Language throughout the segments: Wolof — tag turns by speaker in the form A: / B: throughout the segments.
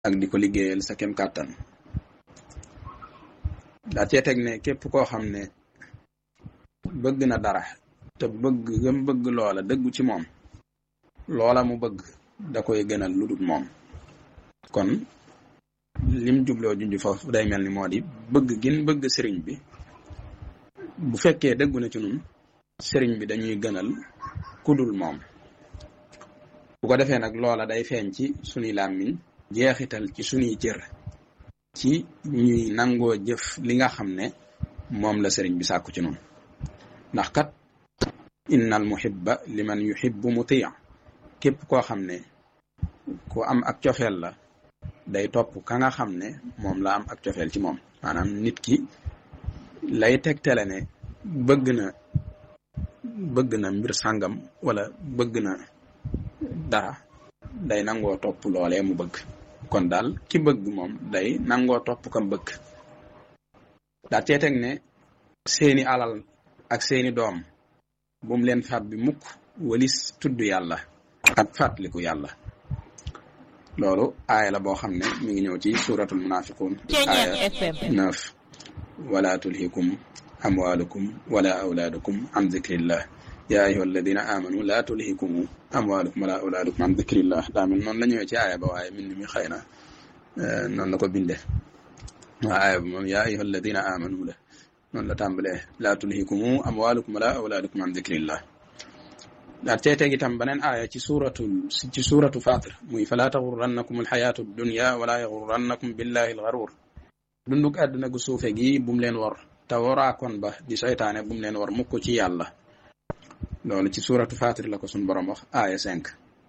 A: ak di ko liggéeyal sa kem kàttan daa cee teg ne képp koo xam ne bëgg na dara te bëgg gëm bëgg loola dëggu ci moom loola mu bëgg da koy gënal lu dul moom kon lim jubloo junj foofu day mel ni moo di bëgg gin bëgg sëriñ bi bu fekkee dëggu na ci nun sëriñ bi dañuy gënal kudul moom bu ko defee nag loola day feeñ ci sunuy làmmiñ jeexital ci sunuy cër ci ñuy nangoo jëf li nga xam ne moom la sëriñ bi sàkku ci nun ndax kat innal muhibba liman yuhibbu mutia képp koo xam ne ku am ak cofeel la day topp ka nga xam ne moom la am ak cofeel ci moom maanaam nit ki lay tegtale ne bëgg na bëgg na mbir sàngam wala bëgg na dara day nangoo topp loolee mu bëgg kon daal ki bëgg moom day nangoo topp kam bëgg daa cee teg ne seeni alal ak seeni doom bu mu leen faat bi mukk walis tudd yàlla ak fàttaliku yàlla loolu aaya la boo xam ne mi ngi ñëw ci suratul munafiqun aaya neuf wala tulhikum amwalukum wala awlaadukum an zikrillah ya ayuha alladina amanu la tulhikum amwalukum wala awlaadukum an zikrillah daa mel noonu la ñëwee ci aaya ba waaye mbind mi xëy na noonu la ko binde waa aaya ba moom ya ayuha alladina amanu la noonu la tàmbalee laa tulhikum amwalukum wala awlaadukum an zikrillah daal cee teg itam beneen aaya ci suuratu ci suuratu Faatir muy falaa taxurrannakum alxayaatu dunya wala yaxurrannakum billahi alxaruur dunduk àdduna gu suufe gi bu mu leen war te waraakoon ba di seytaane bu mu leen war mukk ci yàlla loolu ci suuratu Faatir la ko suñ borom wax aaya cinq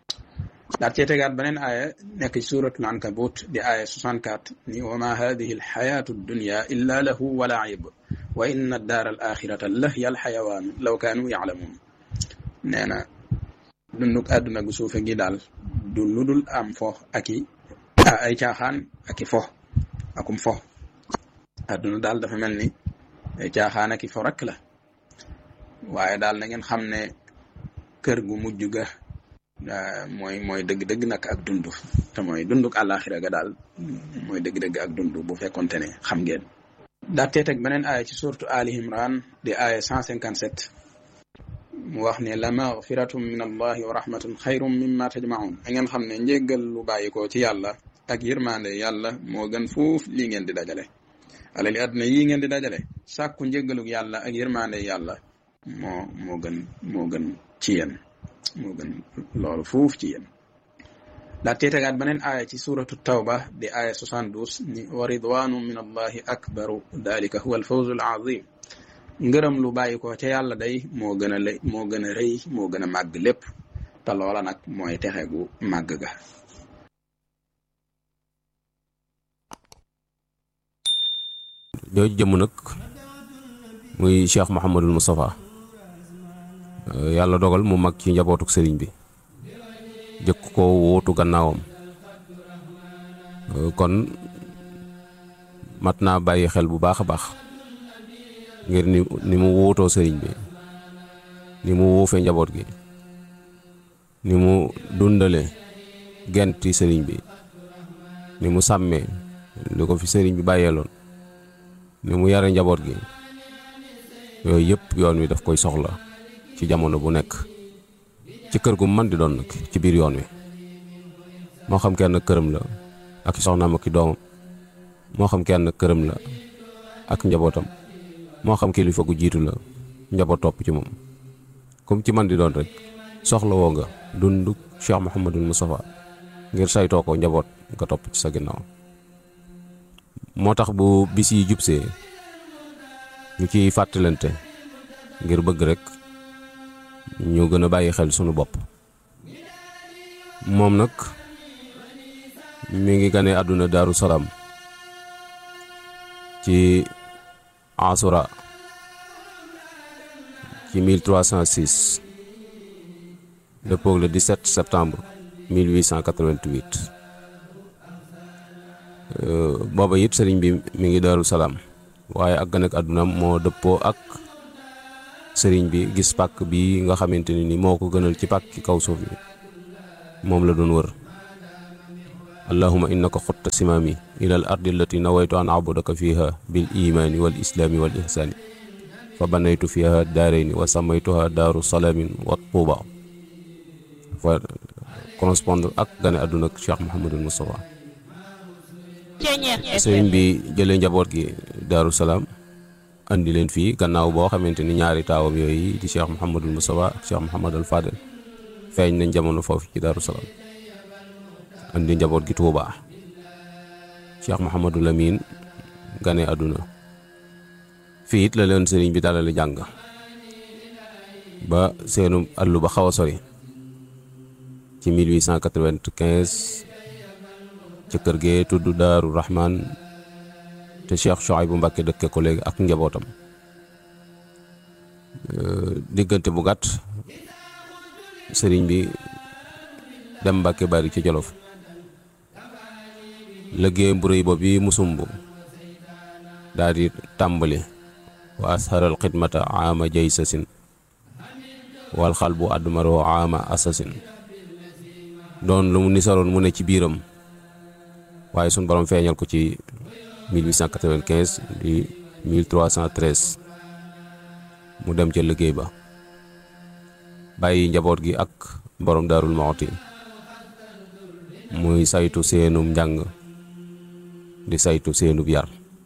A: daal cee tegaat beneen aaya nekk ci suuratul ankabut di aaya 64 ni wa ma hadihi alxayaatu dunya illa lahu wa laib wa inna addaara al axirata lahiya alxayawaan law kaanu yaclamuun nee na dunduk àdduna gu suufe gi daal du ludul am fo ak i ay caaxaan ak i fo akum fo àdduna daal dafa mel ni ay caaxaan ak i fo rek la waaye daal na ngeen xam ne kër gu mujj ga mooy mooy dëgg-dëgg nag ak dund te mooy dunduk àllaaxira ga daal mooy dëgg-dëgg ak dund bu fekkonte ne xam ngeen daatee teg beneen aaya ci suurtu Ali Imran di aaya 157 mu wax ne la magfiratum min allahi wa rahmatun xayrum mimma tajmaun da ngeen xam ne njéggal lu bàyyikoo ci yàlla ak yërmande yàlla moo gën fuuf lii ngeen di dajale alali àdduna yii ngeen di dajale sàkku njéggaluk yàlla ak yërmande yàlla moo moo gën moo gën ci yéen moo gën loolu fuuf ci yéen daa teetegaat beneen aaya ci suratu tawba di aaya 72 ni wa ridwanu min allahi akbaru dalika huwa alfawzu alazim ngërëm lu bàyyi ko ca yàlla day moo gën a lay moo gën a rëy moo gën a màgg lépp te loola nag mooy texe gu màgg ga
B: jooju jëmm nag muy Cheikh Mouhamadul Moustapha yàlla dogal mu mag ci njabootuk sëriñ bi jëkk ko wóotu gannaawam kon mat naa bàyyi xel bu baax a baax ngir ni ni mu wuutoo sëriñ bi ni mu wuufee njaboot gi ni mu dundale genti sëriñ bi ni mu sàmmee li ko fi sëriñ bi bàyyeeloon ni mu yare njaboot gi yooyu yëpp yoon wi daf koy soxla ci jamono bu nekk ci kër gu man di doon nag ci biir yoon wi moo xam kenn këram la ak soxnaam ak i doomam moo xam kenn këram la ak njabootam moo xam kilifa gu jiitu la njaboot topp ci moom comme ci man di doon rek soxla woo nga dunduk Cheikh Mouhamadul Moustapha ngir saytoo ko njaboot nga topp ci sa ginnaaw moo tax bu bis yi jubsee ñu ciy fàttalante ngir bëgg rek ñu gën a bàyyi xel sunu bopp moom nag mi ngi gane àdduna Daaru Salaam ci Asura ci 1306 dëppoog le 17 septembre 1888 booba it sëriñ bi mi ngi Daaru Salaam waaye ak gane ak àdduna moo dëppoo ak sëriñ bi gis pàkk bi nga xamante ne ni moo ko gënal ci pàkk kaw suuf bi moom la doon wër allahuma innaka xutta simaami ila al ardi allati nawaytu an abudaka fiha bil imaani wal islaami wal ihsaani fa banaytu fiha daarayni wa samaytuha daaru salaamin wa tuuba fa correspondre ak gane àdduna ak Cheikh Mouhamadul Moustapha sëriñ bi jëlee njaboot gi daaru salaam andi leen fii gannaaw boo xamante ni ñaari taawam yooyu di Cheikh Mouhamadul Moustapha ak Cheikh Mouhamadul Fadel feeñ nañ jamono foofu ci daaru salaam andi njaboot gi Tuubaa Cheikh Mouhamadul Amin gane àdduna fii it la leen sëriñ bi dalale jàng ba seenu àllu ba xaw a sori ci 1895 ca kër gee tudd Daaru Rahman te Cheikh Chouaïbou Mbacké dëkke ko léegi ak njabootam diggante bu gàtt sëriñ bi dem Mbacké bari ci Jolof liggéey bu rëy boobu yi mu sumb daal di tàmbali wa asharal xidmata aama jay sasin wal xal bu admaroo aama asasin doon lu mu nisaroon mu ne ci biiram waaye suñ borom feeñal ko ci 1895 di 1313 mu dem ca liggéey ba bàyyi njaboot gi ak borom daarul Muxti muy saytu seenum njàng di saytu seenub yar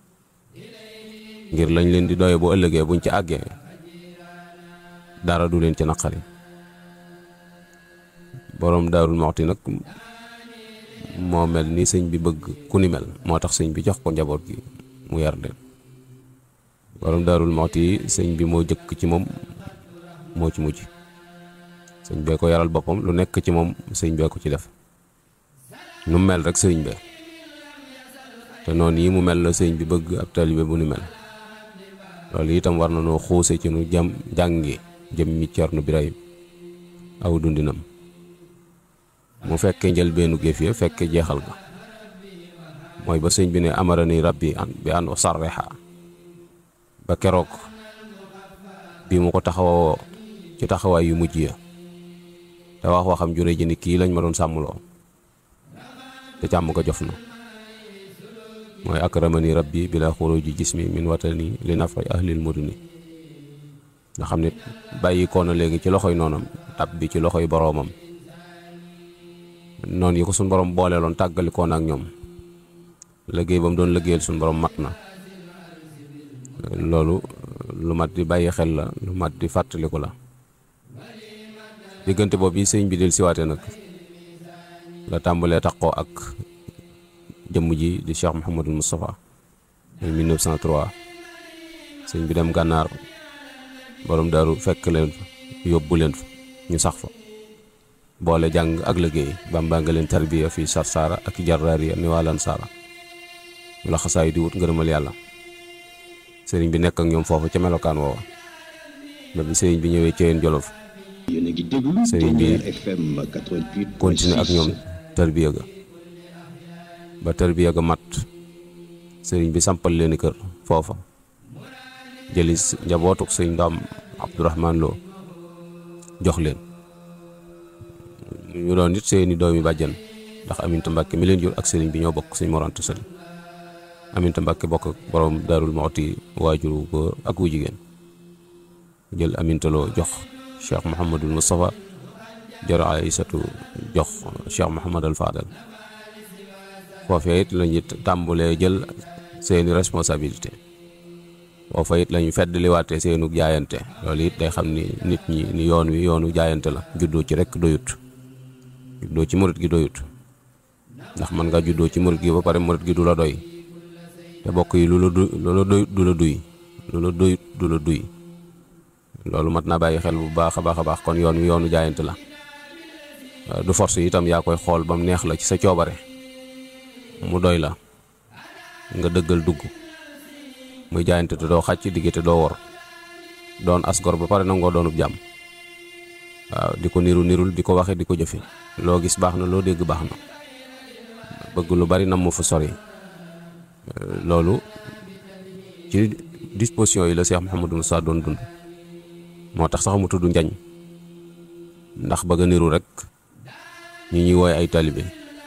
B: ngir lañ leen di doye bu ëllëgee buñ ci àggee dara du leen ci naqari borom daarul Muxti nag moo mel ni sëñ bi bëgg ku ni mel moo tax sëñ bi jox ko njaboot gi mu yar leen borom daarul Muxti sëñ bi moo jëkk ci moom moo ci mujj sëñ bee ko yaral boppam lu nekk ci moom sëñ bee ko ci def nu mel rek sëñ bee te noonu yi mu mel la sëñ bi bëgg ab taalibe bu ni mel loolu itam war na noo xuuse ci nu jam jàngi jëm mi Cerno Birahim aw dundinam mu fekke njëlbeenu géef ya fekke jeexal ga mooy ba sëñ bi ne amarani rabbi an bi an usarriha ba keroog bi mu ko taxawoo ci taxawaay yu mujj ya te wax waxam jure ji ni kii lañ ma doon sàmmloo te càmm ko jof na mooy akramani rabbi bila xuruji jismi min watani li nafri ahlil muduni nga xam ne bàyyi ko na léegi ci loxoy noonam tab bi ci loxoy boroomam noonu yi ko suñ borom booleeloon tàggalikoon ak ñoom liggéey ba mu doon liggéeyal suñ borom mat na loolu lu mat di bàyyi xel la lu mat di fàttaliku la diggante boobu yi sëñ bi del siwaate nag la tàmbalee taxoo ak jëmm ji di Cheikh Mouhamadul Moustapha en 1903 sëñ bi dem gànnaar borom daaru fekk leen fa yóbbu leen fa ñu sax fa boole jàng ak liggéey bàmbaa nga leen tarbiya fii sarsaara ak jarraariya ni waalan saara ñu la xasaay di wut ngërëmal yàlla sëriñ bi nekk ak ñoom foofu ca melokaan woowa ba bi sëriñ bi ñëwee Ceyeen Jolof sëriñ bi continué ak ñoom tarbiya ga ba tarbiya ga mat sëriñ bi sampal leen kër foofa jëli njabootuk sëriñ Ndaam Abdourahman Lo jox leen ñu doon nit seeni doomi bàjjan ndax Aminta Mbàkke mi leen jur ak sëriñ bi ñoo bokk sëñ Mor Anta Sali Aminta Mbàkke bokk ak borom Daarul Muxti waajuru góor ak wu jigéen jël Aminta Lo jox Cheikh Mouhamadul Moustapha jor Aysatu jox Cheikh Mouhamadul Fadal foofee it lañu tàmbulee jël seeni responsabilité foofa it lañu feddliwaatee seenu jaayante loolu it day xam ni nit ñi ni yoon wi yoonu jaayante la juddoo ci rekk doyut juddoo ci murit gi doyut ndax man nga juddoo ci murit gi ba pare murit gi du la doy te bokk yi lu la du lu la doyut du la duy lu la doyut du la duy loolu mat naa bàyyi xel bu baax a baax a baax kon yoon wi yoonu jaayante la du force itam yaa koy xool ba mu neex la ci sa coobare mu doy la nga dëggal dugg muy jaayante te doo xàcc digge te doo wor doon asgor ba pare nangoo doonub jàmm waaw di ko niru nirul di ko waxe di ko jëfe loo gis baax na loo dégg baax na bëgg lu bari nam mu fa sori loolu ci disposition yi la Cheikh Mouhamadou Moussa doon dund moo tax sax mu tudd njañ ndax bëgg a niru rek ñi ñuy wooy ay talibe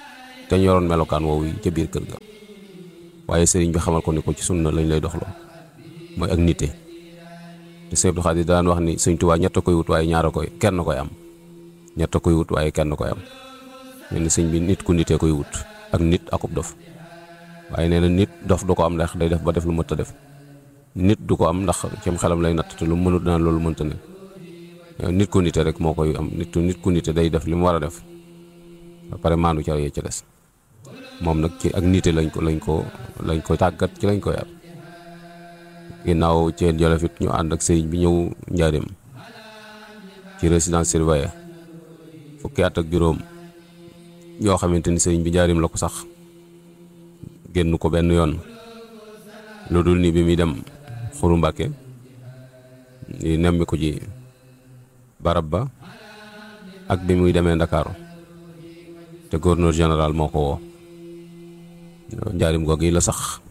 B: te ñu yoroon melokaan woowu yi ca biir kër ga waaye sëriñ bi xamal ko ni ko ci sunna lañ lay doxloo mooy ak nite te Sëñ Abdou Khadir daan wax ni Sëñ Tuubaa ñett a koy wut waaye ñaar a koy kenn koy am ñett a koy wut waaye kenn koy am mel ni sëñ bi nit ku nitee koy wut ak nit akub dof waaye nee na nit dof du ko am ndax day def ba def lu mënta def nit du ko am ndax cim xelam lay natt te lu mënut daan loolu mënta ne nit ku nite rek moo koy am nit nit ku nite day def li mu war a def ba pare maandu ca yee ca des moom nag ci ak nite lañ ko lañ ko lañ ko tàggat ci lañ ko yar ginnaaw ceen jolofit ñu ànd ak sëriñ bi ñëw njaarim ci résidence surveillée fukki at ak juróom yoo xamante ni sëriñ bi njaarim la ko sax génn ko benn yoon lu dul ni bi muy dem xuru mbàkke di nemmi ko ji barab ba ak bi muy demee ndakaaru te gouverneur général moo ko woo njaarim googu yi la sax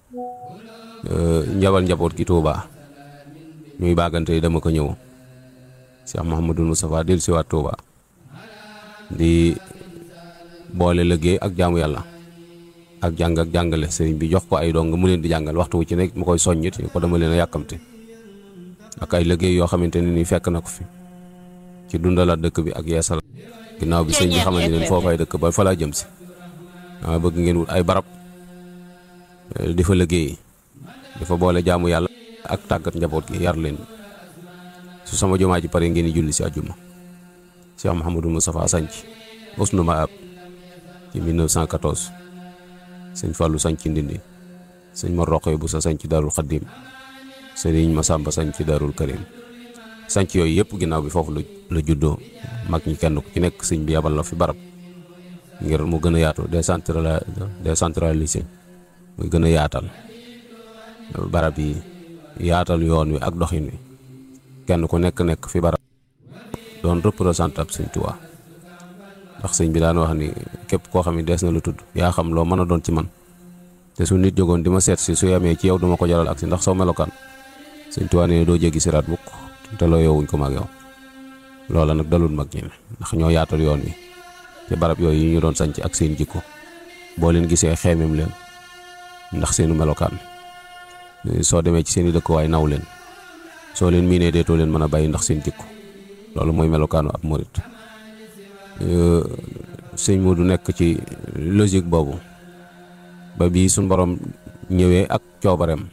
B: njabal njaboot gi Touba ñuy baagante dama ko ñëw Cheikh Mouhamadul Moustapha del siwaat Touba di boole liggéey ak jaamu yàlla ak jàng ak jàngale sëriñ bi jox ko ay dong mu leen di jàngal waxtu wu ci nekk mu koy soññit ko dama leen a yàkkamte ak ay liggéey yoo xamante ne ni fekk na ko fi ci dundalaat dëkk bi ak yeesal ginnaaw bi sëñ bi xamante ne foofay dëkk ba fa laa jëm si dama bëgg ngeen wut ay barab di fa liggéey dafa boole jaamu yàlla ak tàggat njaboot gi yar leen su sama jumaa ji pare ngeen di julli si àjjuma Cheikh Mouhamadou Moustapha sanc Usnu Maab ci 1914 sëñ Fallou sanc Ndindi sëñ Mor Roqe bu sa sanc Darul Xaddim sëriñ Masamba sanc Darul Karim sanc yooyu yëpp ginnaaw bi foofu la la juddoo mag ñi kenn ku ci nekk sëñ bi yabal la fi barab ngir mu gën a yaatu décentralisé décentralisé muy gën a yaatal barab yi yaatal yoon wi ak doxin wi kenn ku nekk nekk fi barab doon représentant sëñ Tuubaa ndax sëñ bi daan wax ni képp koo xam ne dees na la tudd yaa xam loo mën a doon ci man te su nit jógoon di ma seet si su yamee ci yow duma ko jaral ak si ndax soo melokaan sëñ Tuubaa ne doo jéggi siraat bukk te loo yowuñ ko mag yow loola nag dalul mag ñi ndax ñoo yaatal yoon wi te barab yooyu yi ñu doon sanc ak seen jikko boo leen gisee xeemem leen ndax seenu melokaan soo demee ci seen i dëkkuwaay naw leen soo leen miinee deetoo leen mën a bàyyi ndax seen jikko loolu mooy melokaanu ab murit sëñ Modou nekk ci logique boobu ba bii suñ borom ñëwee ak coobareem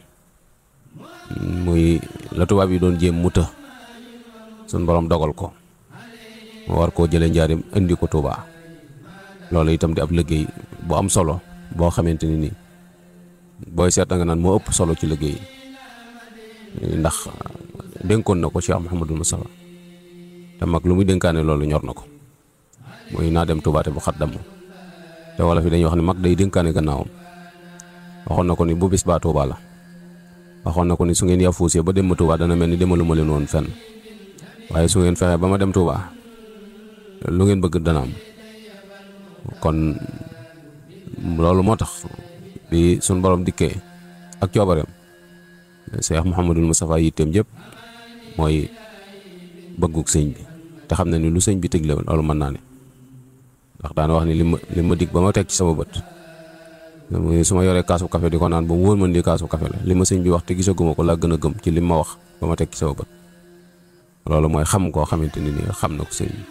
B: muy la tubaab yi doon jéem mu të suñ borom dogal ko mu war koo jëlee njaarim indi ko Touba loolu itam di ab liggéey bu am solo boo xamante ni nii booy seet nga naan moo ëpp solo ci liggéey ndax dénkoon na ko Cheikh Mouhamadou Moustapha te mag lu muy dénkaane loolu ñor na ko muy naa dem Touba te bu xat damm te wala fi dañuy wax ne mag day dénkaane gannaawam waxoon na ko ni bu bis baa Touba la waxoon na ko ni su ngeen yafuusee ba dem ma Touba dana mel ni demaluma leen woon fenn waaye su ngeen fexee ba ma dem Touba lu ngeen bëgg dana am kon loolu moo tax bi suñ borom dikkee ak coobareem Cheikh Mouhamadul Moustapha yitteem yëpp mooy bëggug sëñ bi te xam na ni lu sëñ bi tëgle loolu mën naa ne ndax daana wax ni li ma li ma dig ba ma teg ci sama bët su ma yoree kaasu café di ko naan ba mu wóor ma ni kaasu café la li ma sëñ bi wax te gisaguma ko laa gën a gëm ci li ma wax ba ma teg ci sama bët loolu mooy xam koo xamante ni nii xam na ko sëñ bi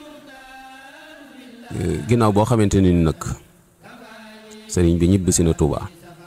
B: ginnaaw boo xamante ni nag sëriñ bi ñibbi si na Touba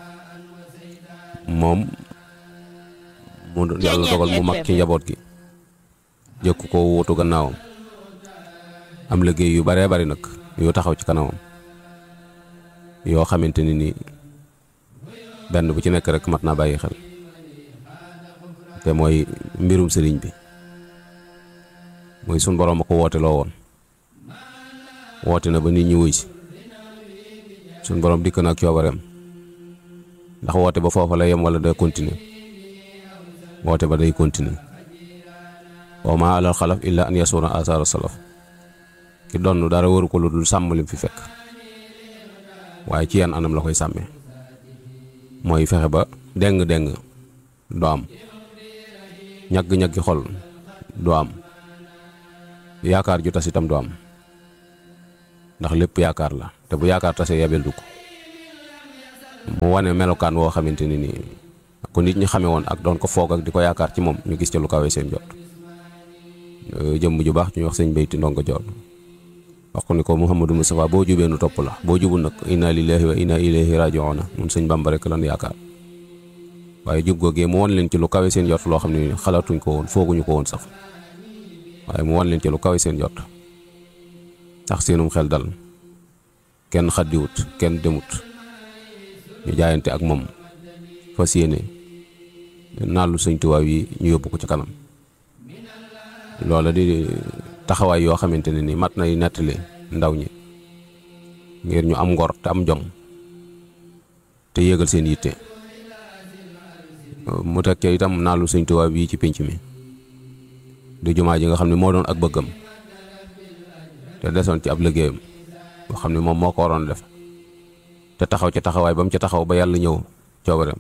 B: moom mu yàlla dogal mu mag ci njaboot gi jëkk ko wutu gannaawam am liggéey yu baree bari nag yu taxaw ci kanamam yoo xamante ni nii benn bu ci nekk rek mat naa bàyyi xel te mooy mbirum sëriñ bi mooy sun borom a ko woote loo woon woote na ba nit ñi wuy si sun borom dikk na ak coobareem ndax woote ba foofa la yem wala day continuer woote ba day continuer wa ma alal xalaf illa an yasuna asara salaf ki donn dara waru ko lu dul sàmm lim fi fekk waaye ci yan anam la koy sàmmee mooy fexe ba deng-deng du am ñagg-ñaggi xol du am yaakaar ju tas itam du am ndax lépp yaakaar la te bu yaakaar tase yabel du ko mu wane melokaan woo xamante ni nii ko nit ñi xamee woon ak doon ko foog ak di ko yaakaar ci moom ñu gis ca lu kawe seen jot jëmm ju baax ñuy wax sëñ Bayti Ndongo Joor wax ko ni ko Mouhamadou Moustapha boo jubee nu topp la boo jubul nag inna lillahi wa inna ilayhi raji'un mun sëñ Bamba rek lan yaakaar waaye jub googee mu won leen ci lu kawe seen jot loo xam ne xalaatuñ ko woon fooguñu ko woon sax waaye mu won leen ci lu kawe seen jot tax seenum xel dal kenn xaddiwut kenn demut ñu jaayante ak moom fas yéene naalu sëñ Tuubaa yi ñu yóbbu ko ci kanam loola di taxawaay yoo xamante ne ni mat nay nettali ndaw ñi ngir ñu am ngor te am jom te yéegal seen yitte mu teg ca itam naalu sëñ Tuubaa bii ci pénc mi di jumaa ji nga xam ne moo doon ak bëggam te desoon ci ab liggéeyam boo xam ne moom moo ko waroon def te taxaw ca taxawaay ba mu ca taxaw ba yàlla ñëw coobareem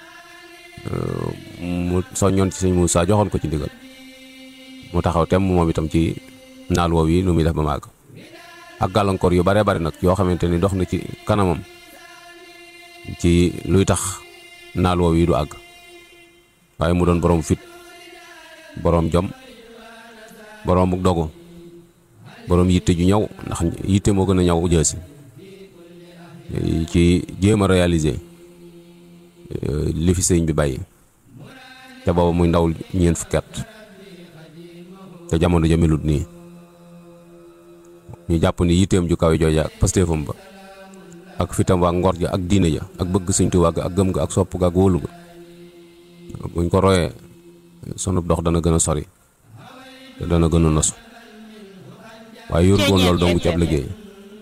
B: mu soññoon ci sëñ Muusaa joxoon ko ci ndigal mu taxaw tem moom itam ci naal woow yi lu muy def ba màgg ak gàllankoor yu bare bari nag yoo xamante ni dox na ci kanamam ci luy tax naal woow yi du àgg waaye mu doon boroom fit boroom jom boroom dogu boroom yitte ju ñaw ndax yitte moo gën a ñaw jësi ci jéem a réaliser li fi sëñ bi bàyyi te booba muy ndaw ñeent fukki at te jamono jëmelut nii ñu jàpp ni yitteem ju kawe jooja ak pastéefam ba ak fitam waa ngor ja ak diine ja ak bëgg sëñ Tuubaa ga ak gëm ga ak sopp ga ak wóolu ga buñ ko royee sunu dox dana gën a sori te dana gën a nosu waaye yor woon loolu dong ci ab liggéey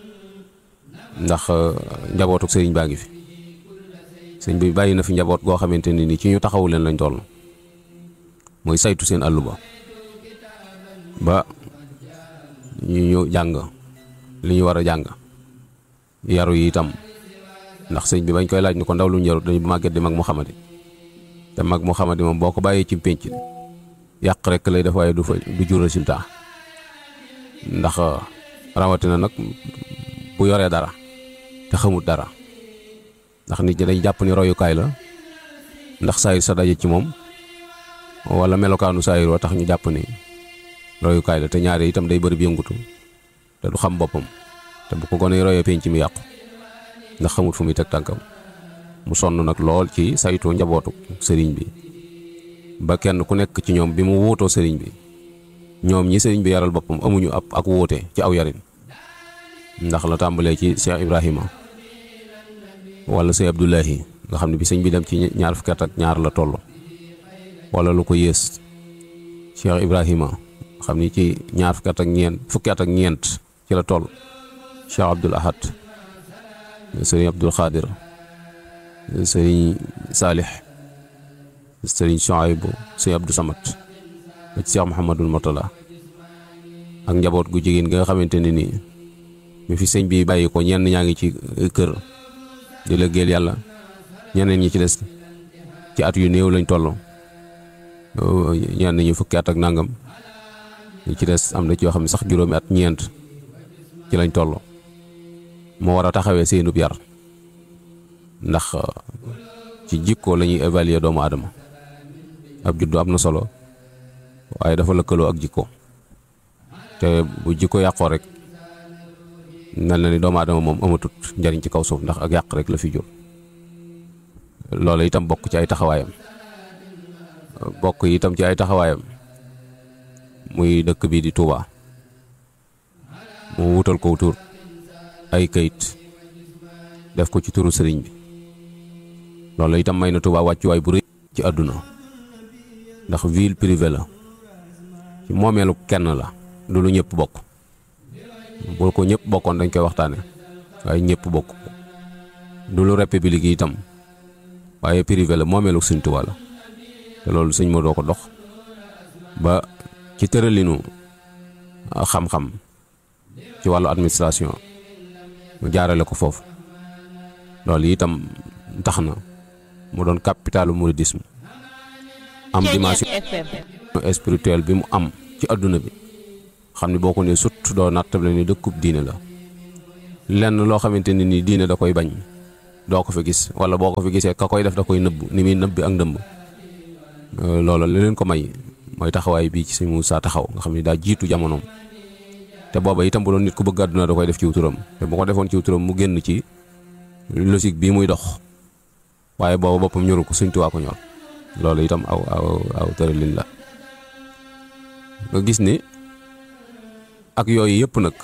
B: ndax njabootuk sëriñ baa ngi fi sëñ bi bàyyi na fi njaboot goo xamante ni ni ci ñu taxawu leen lañ toll mooy saytu seen àllu ba ba ñu ñu jàng li ñu war a jàng yaru yi itam ndax sëñ bi bañ koy laaj ni ko ndaw lu ñu yarut dañu màgget di mag mu xamadi te mag mu xamadi moom boo ko bàyyee ci pénc yàq rek lay def waaye du fa du jur résultat ndax rawatina nag bu yoree dara te xamut dara ndax nit ñi dañ jàpp ni royukaay la ndax saayir sa daje ci moom wala melokaanu saayir wa tax ñu jàpp ni royukaay la te ñaare itam day bëri bi yëngutu te du xam boppam te bu ko gone royee penc mi yàqu ndax xamut fu muy teg tànkam mu sonn nag lool ci saytu njabootu sëriñ bi ba kenn ku nekk ci ñoom bi mu wuutoo sëriñ bi ñoom ñi sëriñ bi yaral boppam amuñu ab ak wuute ci aw yarin ndax la tàmbalee ci Cheikh Ibrahima wala Cheikh Abdoulahi nga xam ne bi sëñ bi dem ci ñaar fukki at ak ñaar la toll wala lu ko yées Cheikh Ibrahima xam ni ci ñaar fukki at ak ñeent fukki at ak ñeent ci la toll Cheikh Abdoul Ahad sëriñ Abdoul Khadir sëriñ Salih sëriñ Chouaïbou sëriñ Abdou Samad ba ci Cheikh Mouhamadul Mourtala ak njaboot gu jigéen gi nga xamante ne nii mi fi sëñ bi bàyyi ko ñenn ñaa ngi ci kër di liggéeyal yàlla ñeneen ñi ci des ci at yu néew lañ toll ñenn ñi fukki at ak nangam ñi ci des am na ci yoo xam ne sax juróomi at ñeent ci lañ toll moo war a taxawee seenub yar ndax ci jikko la ñuy évaluer doomu aadama ab juddu am na solo waaye dafa lëkkaloo ak jikko te bu jikko yàqoo rek mel na ni doomu aadama moom amatut njariñ ci kaw suuf ndax ak yàq rek la fi jur loola itam bokk ci ay taxawaayam bokk itam ci ay taxawaayam muy dëkk bi di Touba mu wutal ko tur ay kayit def ko ci turu sëriñ bi loolu itam may na Touba wàccuwaay bu rëy ci àdduna ndax ville privée la ci moomeelu kenn la du lu ñëpp bokk boo ko ñëpp bokkoon dañ koy waxtaane waaye ñëpp bokk du lu république yi itam waaye privé la moomeelu Sëñ Touba la te loolu sëñ moo doo ko dox ba ci tëralinu xam-xam ci wàllu administration mu jaarale ko foofu loolu itam tax na mu doon capitalu mouridisme am dimension spirituelle bi mu am ci adduna bi xam ne boo ko ne sut doo nattable ni dëkkub diine la lenn loo xamante ne nii diine da koy bañ doo ko fi gis wala boo ko fi gisee ka koy def da koy nëbb ni muy nëbbi ak ndëmb loolu li leen ko may mooy taxawaay bii ci sëñ Moussa taxaw nga xam ne daa jiitu jamonoom te booba itam bu doon nit ku bëgg àdduna da koy def ciw turam te bu ko defoon ciw turam mu génn ci logique bii muy dox waaye booba boppam ñoru ko Sëñ Tuubaa ko ñor loolu itam aw aw aw tëralin la nga gis ni ak yooyu yëpp nag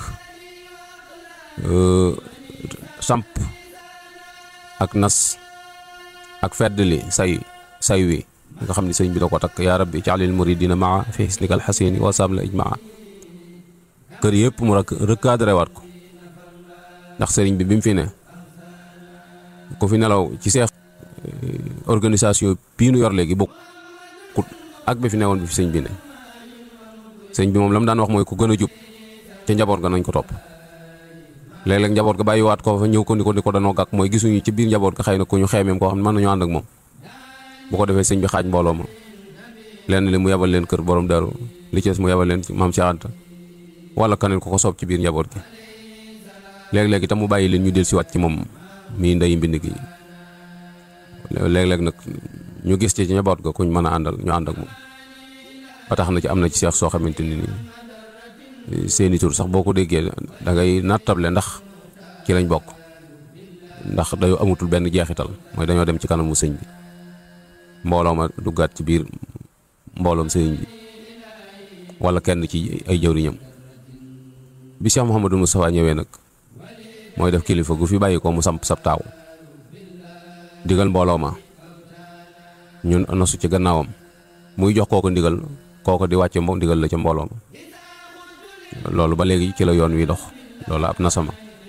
B: samp ak nas ak feddli say say wi nga xam ne sëñ bi da ko takk yaa rabbi jaalil muridina maa fi hisnikal xasini wa sabla ijmaa kër yëpp mu rek recadré waat ko ndax sëriñ bi bi mu fi ne ku fi nelaw ci seex organisation bii nu yor léegi bokkut ak bi fi newoon bi fi sëñ bi ne sëñ bi moom la mu daan wax mooy ku gën a jub ca njaboot ga nañ ko topp léeg-léeg njaboot ga bàyyiwaat ko fa ñëw ko ni ko ni ko danoo gàkk mooy gisuñu ci biir njaboot ga xëy na ku ñu xeemeem koo xam ne mën nañu ànd ak moom bu ko defee sëñ bi xaaj mbooloo ma lenn li mu yabal leen kër borom daru li ci des mu yabal leen ci maam Cheikh Anta wala keneen ko ko soob ci biir njaboot gi léeg-léeg itam mu bàyyi leen ñu del siwaat ci moom mii ndeyi mbind gi léeg-léeg nag ñu gis ci njaboot ga kuñ mën a àndal ñu ànd ak moom ba tax na ci am na ci seex soo xamante ni nii seeni tur sax boo ko déggee da ngay nattable ndax ci lañ bokk ndax dañoo amatul benn jeexital mooy dañoo dem ci kanamu sëñ bi mbooloo ma duggaat ci biir mbooloom sëñ bi wala kenn ci ay jëwriñam bi Cheikh Mouhamadou Moustapha ñëwee nag mooy def kilifa gu fi bàyyi ko mu samp sab taaw digal mbooloo ma ñun nosu ci gannaawam muy jox kooko ndigal kooko di wàcce mbo ndigal la ca mbooloo ma loolu ba léegi ci la yoon wi dox loolu ab nasama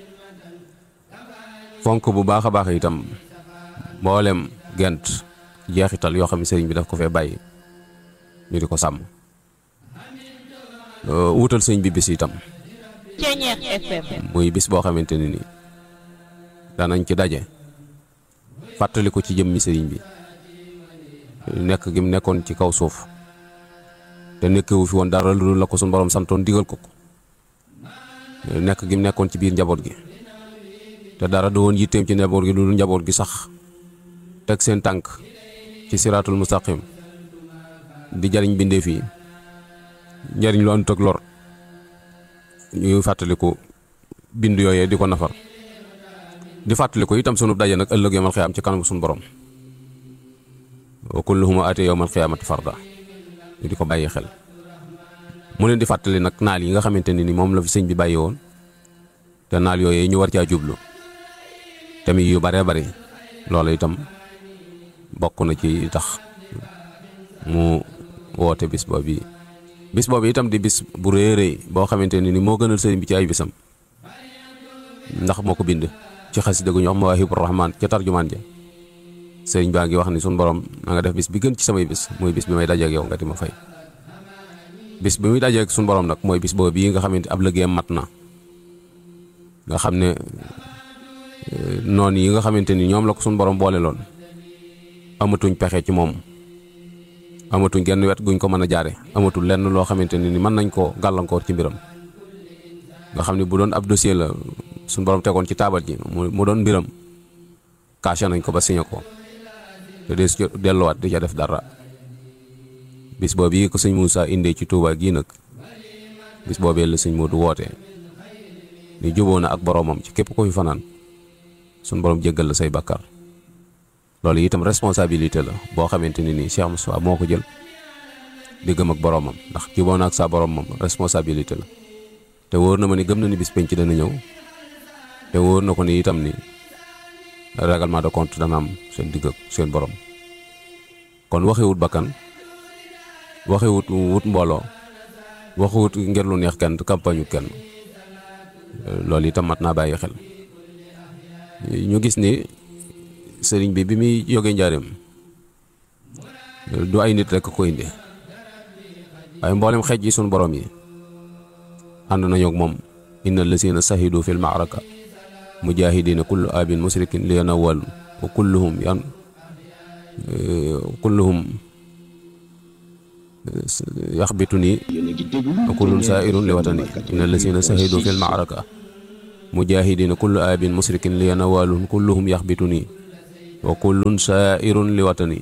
B: fonk bu baax a baax itam mboolem gent jeexital yoo xam ne sëriñ bi daf ko fee bàyyi ñu di ko sàmm wutal sëñ bi bis itam muy bis boo xamante ne nii danañ ci daje fàttali ko ci jëmmi sëriñ bi nekk gi mu nekkoon ci kaw suuf te nekkewu fi woon dara lu dul la ko suñu borom santoon digal ko ko nekk gi mu nekkoon ci biir njaboot gi te dara du woon yitteem ci njaboot gi lu dul njaboot gi sax teg seen tànk ci siraatul mustaqim di jariñ bindeef yi njariñ lu àndut ak lor ñuy fàttaliku bind yooyee di ko nafar di fàttaliku itam sunu daje nag ëllëg yawmal xiyaam ci kanam suñu borom wa kulluhum aati yawmal xiyaamati farda ñu di ko bàyyi xel mu leen di fàttali nag naal yi nga xamante ne ni moom la fi sëñ bi bàyyi woon te naal yooyee ñu war caa jublu tamit yu baree bari loolu itam bokk na ci tax mu woote bis boobu bis boobu itam di bis bu rëy rëy boo xamante ne ni moo gënal sëriñ bi ci ay bisam ndax moo ko bind ci xasida gu ñu wax Mawaahibu Rahmaan ca tarjumaan ja sëriñ baa ngi wax ni suñu borom na nga def bis bi gën ci samay bis mooy bis bi may dajeeg yow nga di ma fay bis bi muy dajeeg suñu borom nag mooy bis boobu bii nga xamante ab liggéeyam mat na nga xam ne noonu yi nga xamante ni ñoom la ko suñu borom boole loon amatuñ pexe ci moom amatuñ genn wet guñ ko mën a jaare amatul lenn loo xamante ne ni mën nañ koo gàllankoor ci mbiram nga xam ne bu doon ab dossier la suñu borom tegoon ci taabal ji mu doon mbiram caché nañ ko ba signé ko te des delluwaat di ca def dara bis boobu yi ko sëñ Moussa indee ci Touba gii nag bis boobee la sëñ Modou woote ni juboo na ak boroomam ci képp ko fi fanaan suñu borom jéggal la say bakkar loolu itam responsabilité la boo xamante ne nii Cheikh Moustapha moo ko jël diggam ak boroomam ndax juboo na ak sa boroomam responsabilité la te wóor na ma ni gëm na ni bis penc dana ñëw te wóor na ko ni itam ni règlement de compte dana am seen digg ak seen borom kon waxewut bakkan waxewut wut mbooloo waxewut ngir lu neex kenn campagne kenn loolu itam mat naa bàyyi xel ñu gis ni sëriñ bi bi muy jógee njaareem du ay nit rek ko indi waaye mboolem xeej yi sunu borom yi ànd nañu ak moom inna lasina sahidu fil maaraka mujahidina kullu abin musrikin li yanawal wa kulluhum yan kulluhum yaxbitu nii wa kullun sairun li watani inna lasina sahidu fil maaraka mujahidina kullu abin musrikin li nawaalun kulluhum yaxbituni wa kullun saairun li watani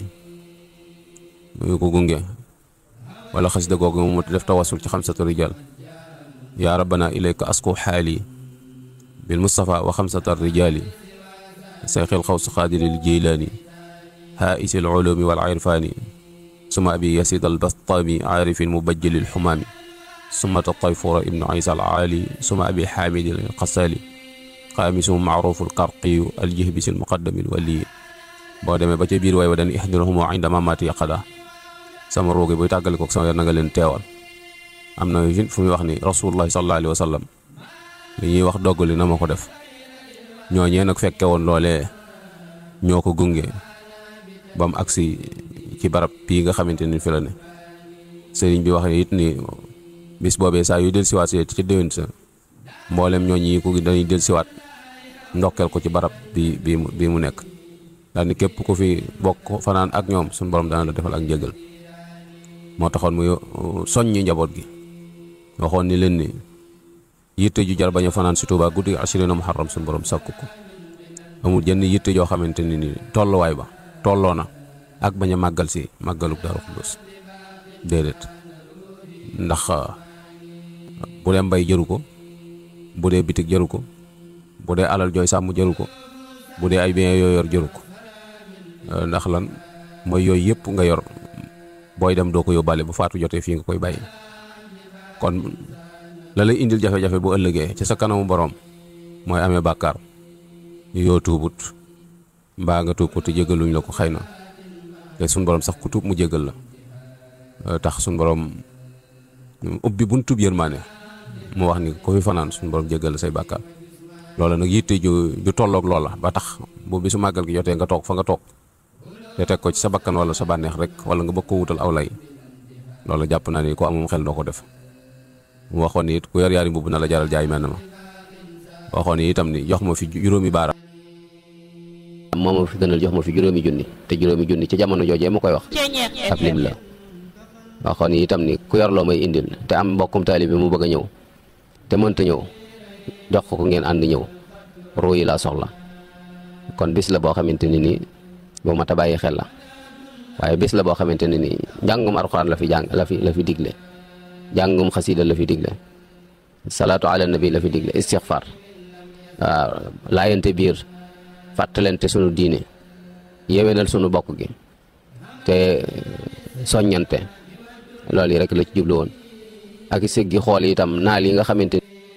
B: muy ko gunge wala xasida googu mu def tawasul ci xamsatu rijal yaa rabbana ilayka asku xaali bil mustafa wa xamsata rijali sayxil xawsu xaadiril jeylaani haa'isi al ulumi wal irfaani suma abi yasid al bastami aarifin mubajjali al xumaami suma tayfura ibnu isa al aali suma abi xaamidi al qasaali xaamisum maarufu al qarqiyu al jihbisi al muqaddami al waliyi boo demee ba ca biir way wa dan ihdirhum inda mamati yaqada sama roogi buy tàggale kook sama yor na nga leen teewal am na fu muy wax ni rasulullahi sallallahu alayhi wa sallam li ñuy wax doggali na ma ko def ñooñee nag fekke woon loolee ñoo ko gunge ba mu agsi ci barab bii nga xamante ni fi la ne sëriñ bi wax it ni bis boobee saa yu del siwaat see ci déwén sa mboolem ñooñi ko dañuy del siwaat ndokkeel ko ci barab bi bi bii mu nekk daal ni képp ku fi bokk fanaan ak ñoom suñu borom dana la defal ak njëgal moo taxoon muy soññi njaboot gi waxoon ni leen ni yitte ju jar bañ a fanaan si Tuubaa guddi ashrina muharram suñu borom sàkku ko amul jenn yitte joo xamante ni ni tolluwaay ba tolloo na ak bañ a màggal si màggaluk Daaru Xudoos déedéet ndax bu dee mbay jëru ko bu dee bitig jëru ko bu dee alal jooy sàmm jëru ko bu dee ay bien yoo yor jëru ko ndax lan mooy yooyu yëpp nga yor booy dem doo ko yóbbaale bu faatu jotee fii nga koy bàyyi kon la lay indil jafe-jafe bu ëllëgee ci sa kanamu borom mooy amee bàkkaar yoo tuubut mbaa nga tuub ko te jégaluñ la ko xëy na te suñ borom sax ku tuub mu jégal la tax suñ borom ubbi buñ tuub yërmaane mu wax ni ko fi fanaan suñ borom jégal la say bàkkaar loola nag yitte ju ju tolloog loola ba tax bu bisu màggal gi jotee nga toog fa nga toog te teg ko ci sa bakkan wala sa bànneex rek wala nga bëgg ko wutal aw lay loolu jàpp naa ni ko amum xel doo ko def mu waxoon ni it ku yor yaari mbubb na la jaral jaay mel na ma waxoon ni itam ni jox ma fi juróomi baaraam.
C: moo ma fi gënal jox ma fi juróomi junni te juróomi junni ci jamono joojee ma koy wax ab lim la waxoon ni itam ni ku yor loo may indil te am mbokkum taalibe mu bëgg a ñëw te mënta ñëw jox ko ko ngeen ànd ñëw ruu yi laa soxla kon bis la boo xamante ni nii boo mat a bàyyi xel la waaye bis la boo xamante ne nii njàngum alxuraan la fi jàng la fi la fi digle njàngum xasida la fi digle salaatu ala nabi la fi digle istixfar waaw laayante biir fàttalente sunu diine yewenal sunu bokk gi te soññante loolu yi rek la ci jublu woon ak siggi xool itam naal yi nga xamante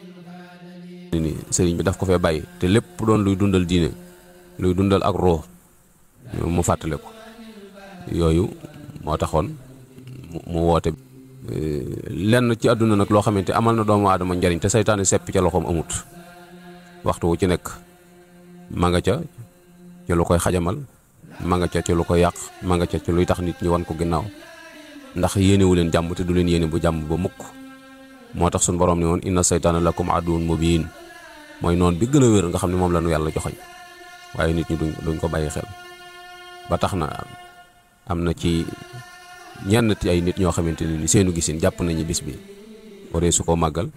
B: ni sëriñ bi daf ko fee bàyyi te lépp doon luy dundal diine luy dundal ak ruux mu fàttale ko yooyu moo taxoon mu woote lenn ci àdduna nag loo xamante amal na doomu aadama njariñ te saytaane sepp ca loxoom amut waxtu wu ci nekk ma nga ca ca lu koy xajamal ma nga ca ca lu koy yàq ma nga ca ca luy tax nit ñi wan ko ginnaaw ndax yéenewu leen jàmm te du leen yéene bu jàmm ba mukk moo tax suñu borom ni woon inna saytaana lakum aduwwun mubiin mooy noonu bi gën a wér nga xam ne moom la nu yàlla joxoñ waaye nit ñi duñ duñ ko bàyyi xel ba tax na am na ci ñenn ci ay nit ñoo xamante ne ni seenu gisin jàpp nañu bis bi waree su ko màggal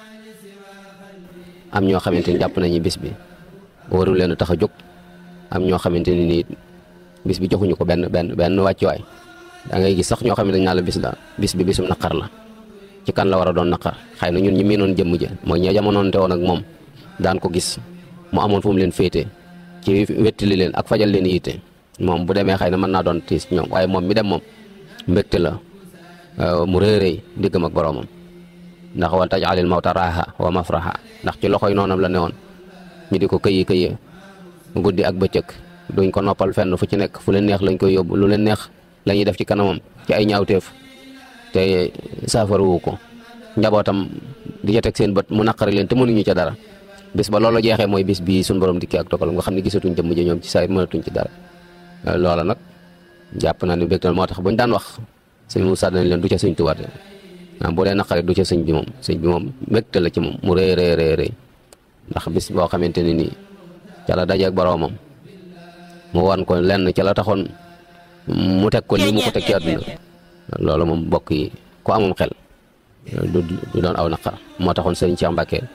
C: am ñoo xamante ni jàpp nañu bis bi warul leen a tax a jóg am ñoo xamante ni nii bis bi joxuñu ko benn benn benn wàccuwaay da ngay gis sax ñoo xam ne dañ naa la bis la bis bi bisum naqar la ci kan la war a doon naqar xëy na ñun ñi miinoon jëmm ja mooy ña jamonoonte woon ak moom daan ko gis mu amoon fu mu leen féete ci wettili leen ak fajal leen yitte moom bu demee xëy na mën naa doon tiis ñoom waaye moom mi dem moom mbégte la mu réeréy diggam ak boroomam ndax wal tajalil mawta raaha wa mafraha ndax ci loxoy noonam la newoon ñu di ko këyi këyee guddi ak bëccëg duñ ko noppal fenn fu ci nekk fu leen neex lañ koy yóbbu lu leen neex la ñuy def ci kanamam ci ay ñaawteef te saafaruwu ko njabootam di ca teg seen bët mu naqari leen te mënuñu ca dara bis ba loolu jeexee mooy bis bii suñ borom dikkee ak dogalam nga xam ne gisatuñ jëmm ji ñoom ci saa mënatuñ ci dara loola nag jàpp naa ne bégtal moo tax buñ daan wax sëñ Moussa dañ leen du ca sëñ Tuubaa bu dee naqari du ca sëñ bi moom sëñ bi moom mbégte la ci moom mu rëy rëy rëy rëy ndax bis boo xamante ne nii ca la dajeeg boroomam mu wan ko lenn ca la taxoon mu teg ko lii mu ko teg ci àdduna loolu moom mbokk yi ku amum xel du du doon aw naqar moo taxoon sëriñ Cheikh Mbacke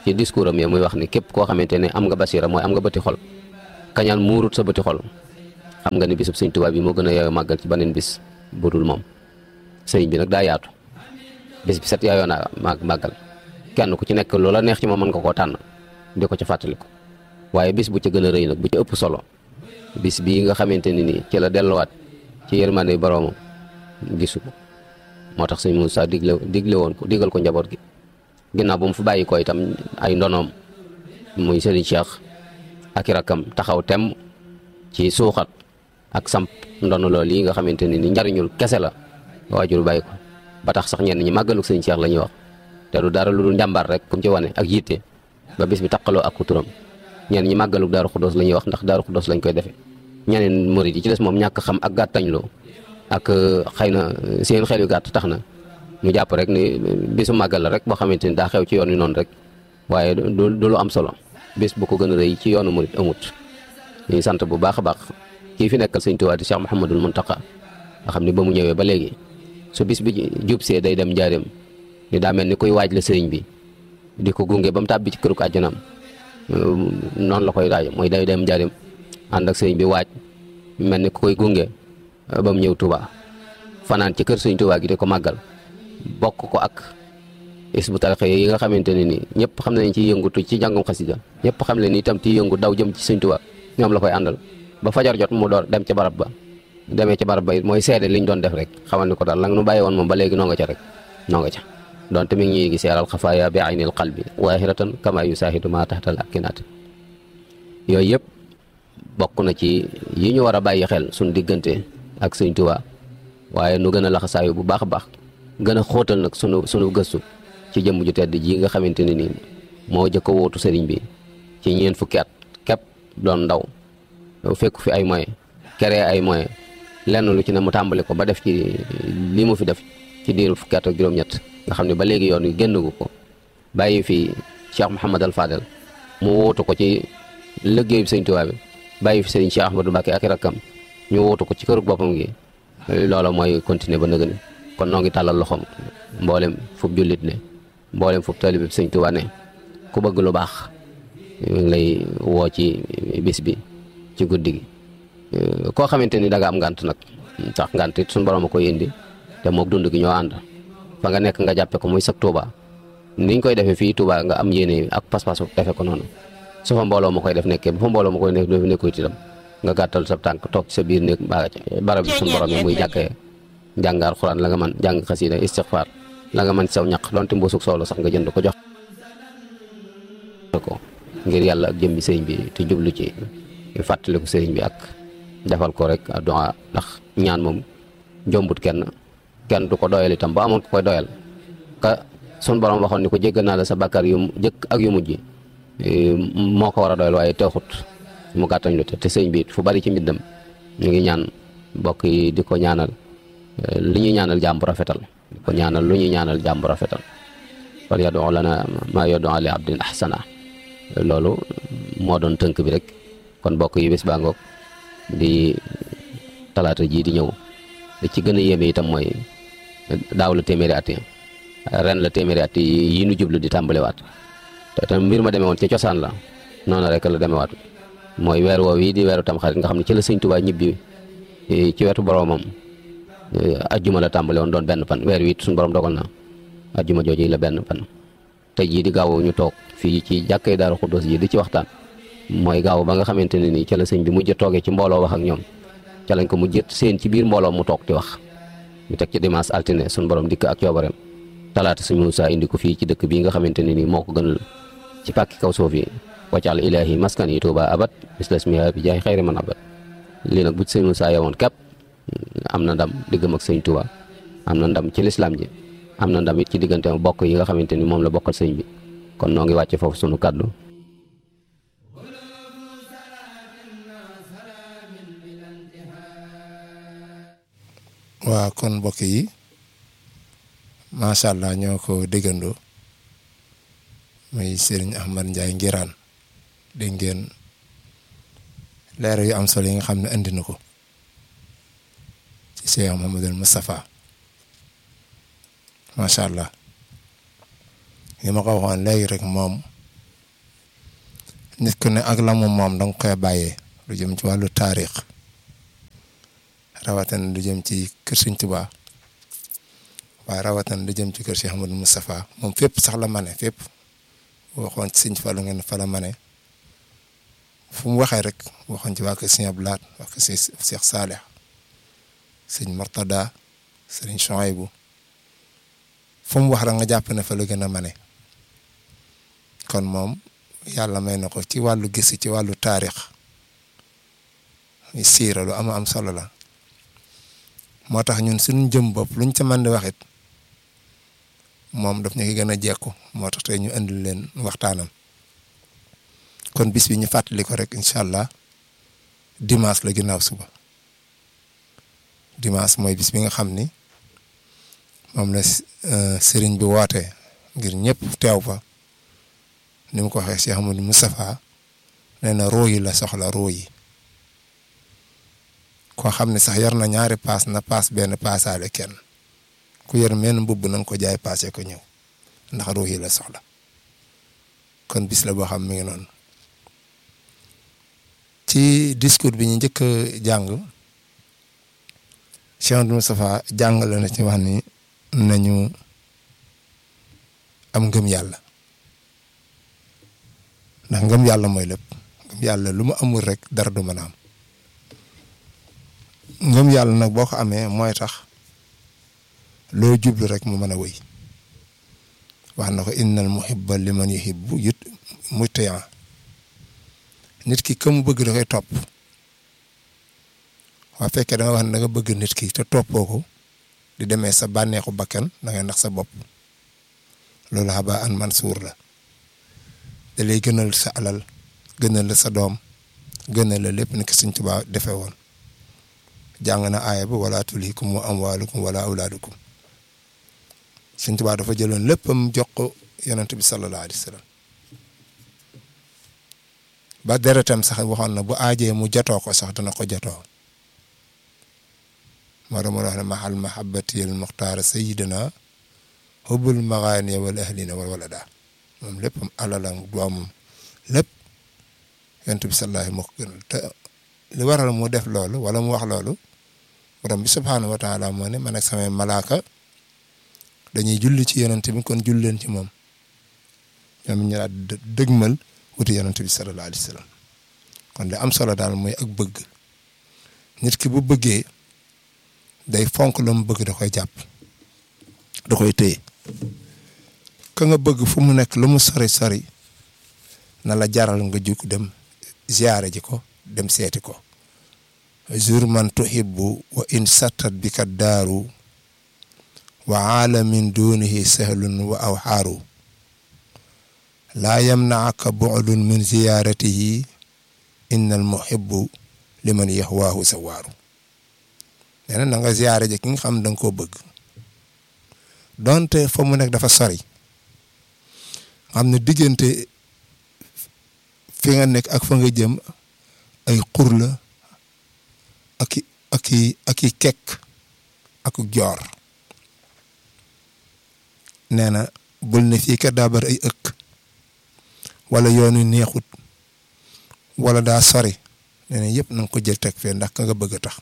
C: ci discours am yi muy wax ni képp koo xamante ne am nga basira mooy am nga bëti xol kañal muurut sa bëti xol xam nga ni bisub sëñ Tuubaa bi moo gën a yeewoo màggal ci beneen bis budul moom sëriñ bi nag daa yaatu bis bi set yaayoo naa màgg màggal kenn ku ci nekk loola neex ci moom mën nga koo tànn di ko ca fàttaliku waaye bis bu ca gën a rëy nag bu ca ëpp solo bis bii nga xamante ni nii ci la delluwaat ci yërmande boroomam gisu ko moo tax sëñ Moussa digle digle woon ko digal ko njaboot gi ginnaaw ba mu fi bàyyi ko itam ay ndonoom muy sëriñ Cheikh ak i rakkam taxaw tem ci suuxat ak samp ndono loolu yi nga xamante ni ni njariñul kese la waajur bàyyi ko ba tax sax ñenn ñi màggaluk sëñ Cheikh la ñuy wax te du dara lu dul njàmbaar rek kum ci wane ak yitte ba bis bi taqaloo ak turam ñenn ñi màggaluk daaru xuddoos la ñuy wax ndax daaru xuddoos lañ koy defee ñeneen murid yi ci des moom ñàkk xam ak gàttañloo ak xëy na seen xel yu gàtt tax na ñu jàpp rek ni bisu màggal la rek boo xamante ni daa xew ci yoon wi noonu rek waaye du du lu am solo bis bu ko gën a rëy ci yoonu murid amut ñuy sant bu baax a baax kii fi nekkal sëñ Tuubaa di Cheikh Mouhamadul Muntaqa nga xam ni ba mu ñëwee ba léegi su bis bi jub see day dem njaareem ni daa mel ni kuy waaj la sëriñ bi di ko gunge ba mu tàbbi ci këru àjjanaam noonu la koy daaj mooy day dem njaareem ànd ak sëriñ bi waaj mel ni ku koy gunge ba mu ñëw Touba fanaan ci kër sëriñ Touba gi di ko màggal bokk ko ak Hizbut Tarqiyyah yi nga xamante ne ni ñëpp xam nañ ci yëngutu ci jàngum xasida ñëpp xam ne ni itam ci yëngu daw jëm ci sëriñ Touba ñoom la koy àndal ba fajar jot mu door dem ca barab ba demee ca barab ba it mooy seede liñ doon def rek xamal ni ko daal la nga nu bàyyi woon moom ba léegi noo nga ca rek noo nga ca donte mi ngi ñuy gis yaral xafaaya bi aynil qalbi waahiratan kama yusaahidu ma taxtal akinaat yooyu yëpp bokk na ci yi ñu war a bàyyi xel suñ diggante ak sëñ Tuubaa waaye nu gën a laxasaayu bu baax a baax gën a xóotal nag sunu sunu gëstu ci jëmm ju tedd ji nga xamante ne nii moo jëkk a wóotu sëriñ bi ci ñeent fukki at képp doon ndaw fekku fi ay moyens créé ay moyens lenn lu ci ne mu tàmbali ko ba def ci li mu fi def ci diiru fukki at ak juróom-ñett nga xam ne ba léegi yoon wi génn gu ko bàyyi fi Cheikh Mouhamad al Fadel mu wóotu ko ci liggéeyu sëñ Tuubaa bi bàyyi fi sëriñ Cheikh Ahmadou Mbacké ak i rakkam ñu wóotu ko ci kërug boppam gi loola mooy continuer ba nëgëni kon noo ngi tàllal loxoom mboolem fub jullit ne mboolem fub taalibe sëñ Tuubaa ne ku bëgg lu baax ñu ngi lay woo ci bis bi ci guddi gi koo xamante ni da nga am ngànt nag tax ngànt it suñu borom a koy indi te moog dund gi ñoo ànd fa nga nekk nga jàppe ko muy sag Touba niñ koy defee fii Touba nga am yéene ak pas-pas defe ko noonu su fa mbooloo ma koy def nekkee bu fa mbooloo ma koy nekk doo fi nekkul itam nga gàttal sa tànk toog ci sa biir néeg mbaa barab bi suñu borom yi muy jàkkee jàng alxuraan la nga mën jàng xasida istixfaar la nga mën ci saw ñaq donte mbuusug soow la sax nga jënd ko jox ko ngir yàlla ak jëmbi sëriñ bi te jublu ci fàttaliku sëriñ bi ak defal ko rek addu'a ndax ñaan moom jombut kenn kenn du ko doyal itam ba amoon ko koy doyal ka sun borom waxoon ni ko jéggal naa la sa bàkkaar yu jëkk ak yu mujj moo ko war a doyal waaye teexut mu gàttañ lu te te sëñ bi fu bari ci mbiddam ñu ngi ñaan mbokk yi di ko ñaanal li ñuy ñaanal jàmbu rafetal di ko ñaanal lu ñuy ñaanal jàmbu rafetal wal yadu lana ma yadu li abdin ahsana loolu moo doon tënk bi rek kon mbokk yi bés baa ngoog di talaata jii di ñëw li ci gën a yéeme itam mooy daaw la téeméeri at yi ren la téeméeri at yi nu jublu di tàmbaliwaat te tam mbir ma demee woon ci cosaan la noonu rek la demewaat mooy weer woow yi di weeru tamxarit nga xam ne ci la sëñ Tuubaa ñibbi ci wetu boromam ajjuma la tàmbale woon doon benn fan weer wi suñu borom dogal na ajjuma jooju la benn fan tey jii di gaaw ñu toog fii ci jàkkay Daaru Xuddoos ji di ci waxtaan mooy gaaw ba nga xamante ne nii ca la sëñ bi mujj toogee ci mbooloo wax ak ñoom ca lañ ko mujj seen ci biir mbooloo mu toog di wax ñu teg ci dimanche altine suñu borom dikk ak coobareem talaata suñu Muusaa indi ko fii ci dëkk bii nga xamante ne nii moo ko gënal ci pàkki kaw suuf yi waccal ilaahi maskan yi tuuba abat mislasmiha bi jaay xayri man abat lii nag bu ci sëñ Muusaa yewoon képp am na ndam diggam ak sëñ Tuuba am na ndam ci lislaam ji am na ndam it ci diggante bokk yi nga xamante ni moom la bokkal sëñ bi kon noo ngi wàcce foofu sunu kàddu
D: waa kon mbokk yi macha allah ñoo ko déggandoo muy Serigne Ahmad Ndiaye Nguirane dégg ngeen leer yu am solo yi nga xam ne andi na ko ci Cheikh Mouhamadoul Moustapha macha allah li ma ko waxoon léegi rek moom nit ku ne ak la mu moom danga koy bàyyee lu jëm ci wàllu taarix rawatina lu jëm ci kër Sëñ Tuubaa waaye rawatina lu jëm ci kër Cheikh Ahmadou Moustapha moom fépp sax la mane fépp waxoon ci Sëñ Fallu ngeen fa la mane fu mu waxee rek waxoon ci waa kër Sëñ Abdou Lahad waa kër Cheikh Saalih Sëñ Murtada Sëriñ Chouaïbou fu mu wax rek nga jàpp ne fa la gën a mane kon moom yàlla may na ko ci wàllu gis ci wàllu taarix siira lu am am solo la moo tax ñun suñu jëm bopp luñ ca mën di waxit moom daf ñu ko gën a jekku moo tax tey ñu indil leen waxtaanam kon bis bi ñu fàttali ko rek incha allah dimanche la ginnaaw suba dimanche mooy bis bi nga xam ni moom la sëriñ bi woote ngir ñëpp teew fa ni mu ko waxee Cheikh Amadou Moustapha nee na roo yi la soxla roo yi koo xam ne sax yar na ñaari paas na paas benn paasaale kenn ku yar menn mbubb na nga ko jaay paase ko ñëw ndax roo yi la soxla kon bis la boo xam mi ngi noonu ci discours bi ñu njëkk a jàng Cheikh Amadou Moustapha jàngale na ci wax ni nañu am ngëm yàlla ndax ngëm yàlla mooy lépp ngëm yàlla lu mu amul rek dara du mën a am ngëm yàlla nag boo ko amee mooy tax loo jublu rek mu mën a wëy wax na ko innal muhibba liman yuhibbu yut mutiyan nit ki ka mu bëgg da koy topp waa fekkee da nga wax ne da nga bëgg nit ki te toppoo ko di demee sa bànneexu bakkan da ngay nax sa bopp loolu xaba an mansuur la da lay gënal sa alal gënal la sa doom gënal la lépp ni ko Sëñ Tuubaa defee woon jàng na aaya ba wala tulhikum amwaalukum wala awlaadukum Sëñ Tuubaa dafa jëloon léppam jox ko yonent bi sallallahu alayhi wa sallam ba deretam sax waxoon na bu aajee mu jotoo ko sax dana ko jotoo moo doon wax ne mahal mahabbati al muxtaara sayidina hubbul magaani wal ahlina wal walada moom léppam alalam doomam lépp yonent bi sallallahu moo ko gënal te li waral mu def loolu wala mu wax loolu borom bi subhaanahu wa taala moo ne man ak samay malaaka dañuy julli ci yonent bi kon julli leen ci moom ñoom ñu daal dëgmal wuti yonent bi sallallahu alayhi wa sallam kon li am solo daal mooy ak bëgg nit ki bu bëggee day fonk lu mu bëgg da koy jàpp da koy téye ka nga bëgg fu mu nekk lu mu sori sori na la jaral nga jug dem ziyaare ji ko dem seeti ko zur man tuhibbu wa in sattat bi ka daaru wa aalamin dunihi sahlun wa awxaaru laa yamnaaka bu'dun min ziyaaratihi inna al muhibbu liman yahwaahu sawaaru nee na nga ziyaare ji ki nga xam da nga koo bëgg donte fa mu nekk dafa sori xam ne diggante fi nga nekk ak fa nga jëm ay xur la ak i ak i ak i kekk ak joor nee na bul ne fii kat daa bari ay ëkk wala yoonu neexut wala daa sori nee na yëpp na nga ko jël teg fee ndax ka nga bëgg a tax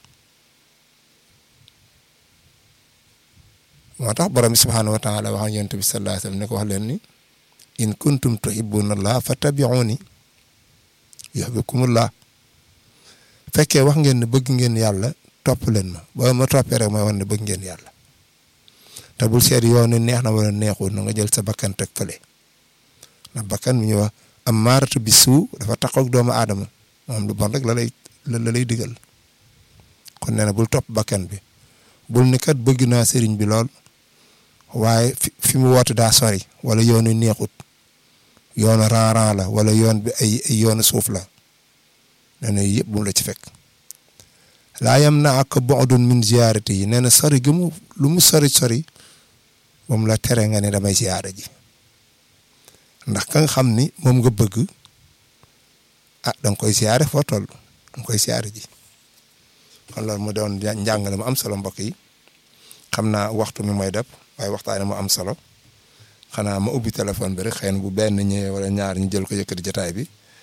D: moo tax borom bi subhaanahu wa taala wax ak yonent bi sallallahu alayhi wa sallam ne ko wax leen ni in kuntum tuhibbuna allah fattabi'uni yuhibbukumullah fekkee wax ngeen ne bëgg ngeen yàlla topp leen ma boo ma toppee rek mooy wax ne bëgg ngeen yàlla te bul seet yoon ni neex na wala neexul na nga jël sa bakkan teg fële ndax bakkan mi ñuy wax am maaratu bi suu dafa taxaw ak doomu aadama moom lu bon rek la lay la lay digal kon nee na bul topp bakkan bi bul ni kat bëgg naa sëriñ bi lool waaye fi fi mu woote daa sori wala yoonu neexut yoonu ran-ran la wala yoon bi ay ay yoonu suuf la nee na yëpp bu la ci fekk laa yam na ak bu'dun min ziyaarati yi nee na sori gi mu lu mu sori sori moom la tere nga ne damay ziyaara ji ndax ka nga xam ni moom nga bëgg ah da nga koy ziyaare foo toll da nga koy ziyaare ji kon loolu mu doon njàngale mu am solo mbokk yi xam naa waxtu mi mooy def waaye waxtaane mu am solo xanaa ma ubbi téléphone bi rek xëy na bu benn ñëwee wala ñaar ñu jël ko yëkkati jotaay bi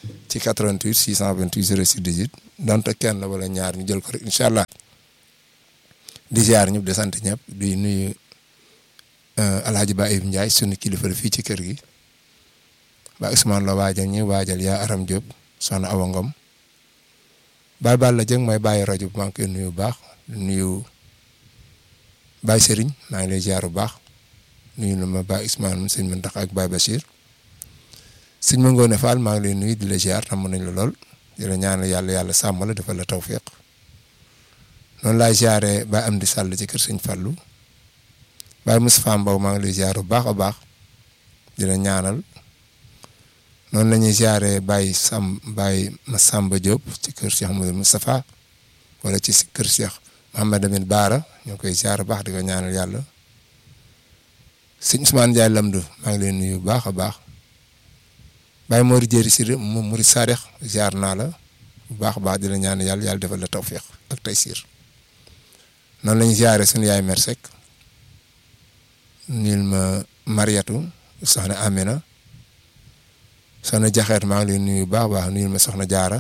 D: ci 88 628 06 18 donte kenn wala ñaar ñu jël ko rek incha allah di ziar ñëpp di sant ñëpp di nuyu Alhaji Ba Ibou Ndiaye sunu kilifa fii ci kër gi ba Ousmane la waajal ñi waajal yaa Aram Diop soxna Awa Ngom Baye Balla Dieng mooy bàyyi rajo bu maa ngi koy nuyu bu baax di nuyu Baye Serigne maa ngi lay ziar bu baax nuyu na ma Baye Ousmane mu sëñ Mantax ak Baye Bachir sëñ ma Ngoone Fall maa ngi lay nuyu di la ziar tam nañ la lool di la ñaanal yàlla yàlla sàmm la defal la tawfiq noonu laay ziaree Baye Amdi Sall ci kër sëñ Fallou Baye Moustapha Mbow maa ngi lay ziar bu baax a baax di la ñaanal noonu la ñuy ziaree Baye Sam Baye Massamba Diop ci kër Cheikh Mouhamadou Moustapha wala ci kër Cheikh Mouhamed Amin Baara ñu ngi koy ziar bu baax di ko ñaanal yàlla sëñ Ousmane Ndiaye Lamdou maa ngi leen nuyu bu baax a baax Baye Mori Jéeri si moom Mori Sarix ziar naa la bu baax a baax di la ñaanal yàlla yàlla defal la tawfiq ak taysiir noonu la ñuy ziaree suñu yaay Mer Seck nuyul ma Mariatu soxna Amina soxna Jaxeet maa ngi leen nuyu bu baax a baax nuyul ma soxna Jaara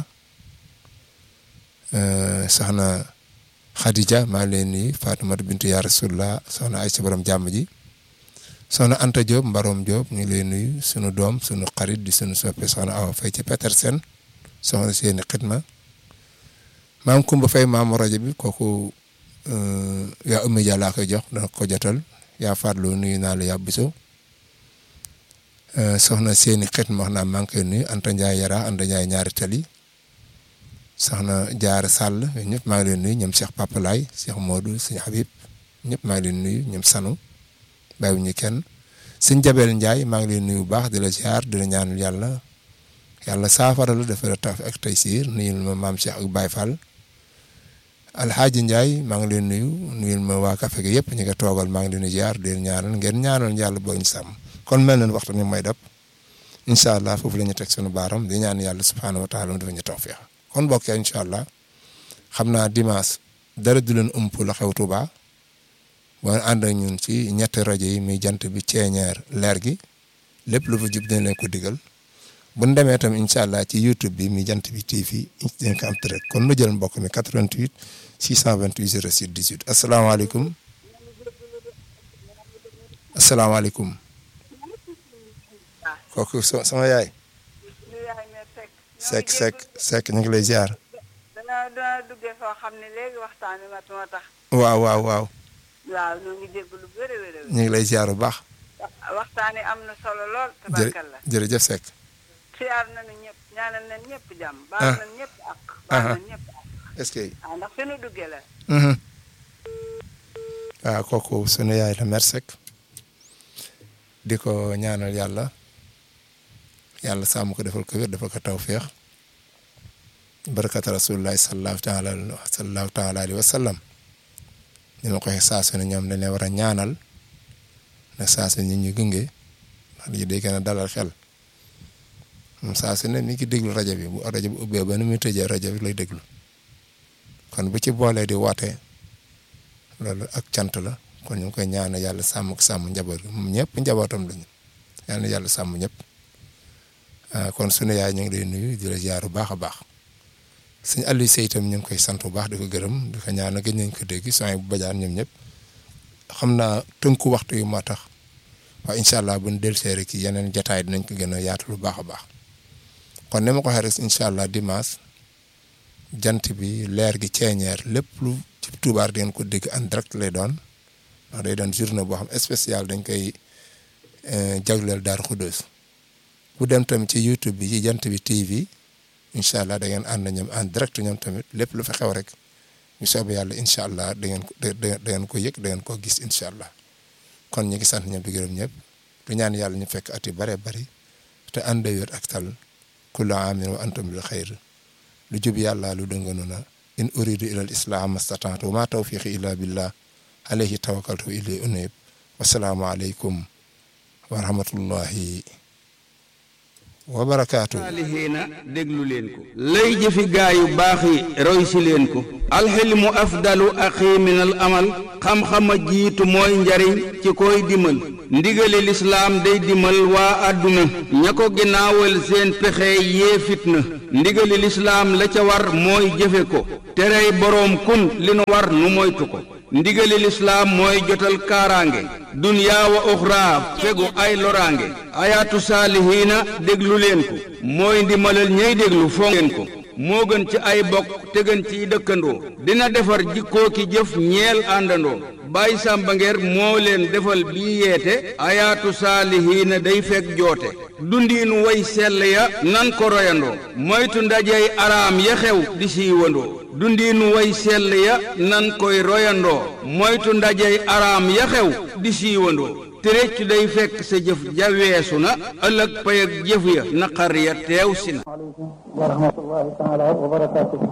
D: soxna Khadija maa ngi leen nuyu Fatimata bintu yaa Rasulullah soxna Aysa borom jàmm ji soxna Anta Diop Mbarom Diop ñu ngi lay nuyu sunu doom sunu xarit di sunu soppe soxna Awa Faye ci Petersen soxna seeni xidma maam Kumba Faye maamu rajo bi kooku yaa ummi ja laa koy jox dana ko jotal yaa farlu nuyu naa la yaa biso soxna seeni xidma wax naa maa ngi koy nuyu Anta Ndiaye Yara Anta Ndiaye ñaari tali soxna Jaara Sall ñëpp maa ngi leen nuyu ñoom Cheikh Papa Laay Cheikh Modou sëñ Habib ñëpp maa ngi leen nuyu ñoom Sanu bàyyi ñu kenn sëñ Jabel Ndiaye maa ngi leen nuyu bu baax di la ziar di la ñaanal yàlla yàlla saafara la dafa la taf ak taysiir nuyul ma maam Cheikh ak Baye Fall Alxaaji Ndiaye maa ngi leen nuyu nuyul ma waa kafe gi yëpp ñu nga toogal maa ngi leen di ziar di leen ñaanal ngeen ñaanal yàlla boo ñu sàmm kon mel na waxtu ni may dab incha allah foofu la ñu teg sunu baaram di ñaan yàlla subhaanahu wa taala mu dafa ñu tawfiix kon mbokk yi incha allah xam naa dimanche dara du leen ëmp la xew Tuuba boo ànd ak ñun ci ñetti rajo yi muy jant bi ceeñeer leer gi lépp lu fa jub dina leen ko digal bu ñu demee tam incha allah ci YouTube bi muy jant bi TV dinañ ko am direct kon nu jël mbokk mi 88 628 06 18 asalaamaaleykum asalaamaaleykum kooku sama yaay. Seck Seck Seck ñu ngi lay ziar.
E: dana dana duggee foo xam ne léegi waxtaan wi mat moo tax.
D: waaw waaw waaw.
E: waaw ñoo ngi dégg lu bëri wér
D: ñu ngi lay ziar bu baax.
E: waxtaan yi am na solo lool. tabarkalla
D: jërëjëf Seck.
E: siyaar nañu ñëpp ñaanal nañ ñëpp jàmm. baal nañ ñëpp ak. baal nañ ñëpp ak.
D: est-ce que.
E: ah ndax fi nu duggee la.
D: waaw kooku sunu yaay la Mer Seck di ko ñaanal yàlla yàlla sàmm ko defal ko wér defal ko tawféex barakata rasulillahi sallallahu taala sallallahu taala alayhi wa sallam ni ma ko waxee saa su ne ñoom dañ leen war a ñaanal na saa su ne ñu gunge ndax lii day gën a dalal xel moom saa su ne mi ngi déglu rajo bi bu rajo bi ubbee ba ni muy tëjee rajo bi lay déglu kon bu ci boolee di woote loolu ak cant la kon ñu ngi koy ñaanal yàlla sàmm ko sàmm njaboot gi moom ñëpp njabootam lañu yal na yàlla sàmm ñëpp kon sunu yaay ñu ngi lay nuyu di la ziar bu baax a baax suñu Aliou Seye itam ñu ngi koy sant bu baax di ko gërëm di ko ñaanal gëj nañ ko dégg sooy bu bajaan ñoom ñëpp xam naa tënku waxtu yu moo tax waaye incha allah bu ñu dellusee rek ci yeneen jotaay dinañ ko gën a yaatu lu baax a baax kon ni ma ko waxee rek incha allah dimanche jant bi leer gi ceeñeer lépp lu ci tubaar di ngeen ko dégg en direct lay doon ndax day doon journée boo xam spécial dañ koy jagleel Daaru Xuddoos bu dem tamit ci YouTube bi ci jant bi TV incha allah da ngeen ànd ñoom en direct ñoom tamit lépp lu fa xew rek ñu soobee yàlla incha allah da ngeen ko da ngeen ko yëg da ngeen ko gis incha allah kon ñu ngi sant ñoom di gërëm ñëpp di ñaan yàlla ñu fekk at yu bëree bëri te ànd wér ak tal kullu aamin wa antum bil xayr lu jub yàlla lu dënganu na in uridu ila al islam mastataatu wa ma tawfiqi illa billah alayhi tawakkaltu ilayhi unib wasalaamu aleykum wa rahmatullahi wa barakaatu
F: saalihiina déglu leen ko lay jëfi gaa yu baax yi roy si leen ko alxilmu afdalu axi min al amal xam-xama jiitu mooy njariñ ci koy dimal ndigali lislaam day dimal waa àdduna ña ko ginnaawal seen pexe yee fitna ndigali lislaam la ca war mooy jëfe ko terey boroom kun li nu war nu moytu ko ndigali lislaam mooy jotal kaaraange dunyaa wa uxraa fegu ay loraange ayaatu saalihiina déglu leen ko mooy ndimalal ñey déglu fonk leen ko moo gën ci ay bokk te gën ciy dëkkandoo dina defar jikkoo ki jëf ñeel àndandoo bàyyi sàmba ngeer moo leen defal bii yeete ayaatu saalihiina day fekk joote dundiinu way sell ya nan ko royandoo moytu ndajey araam ya xew di siiwandoo dundiinu way sell ya nan koy royandoo moytu ndajey araam ya xew di siiwandoo te réccu day fekk sa jëf ja weesu na ëllëg pay ak jëf ya naqar ya teew si na
G: aleykum wa rahmatullahi taala wa barakaatuhu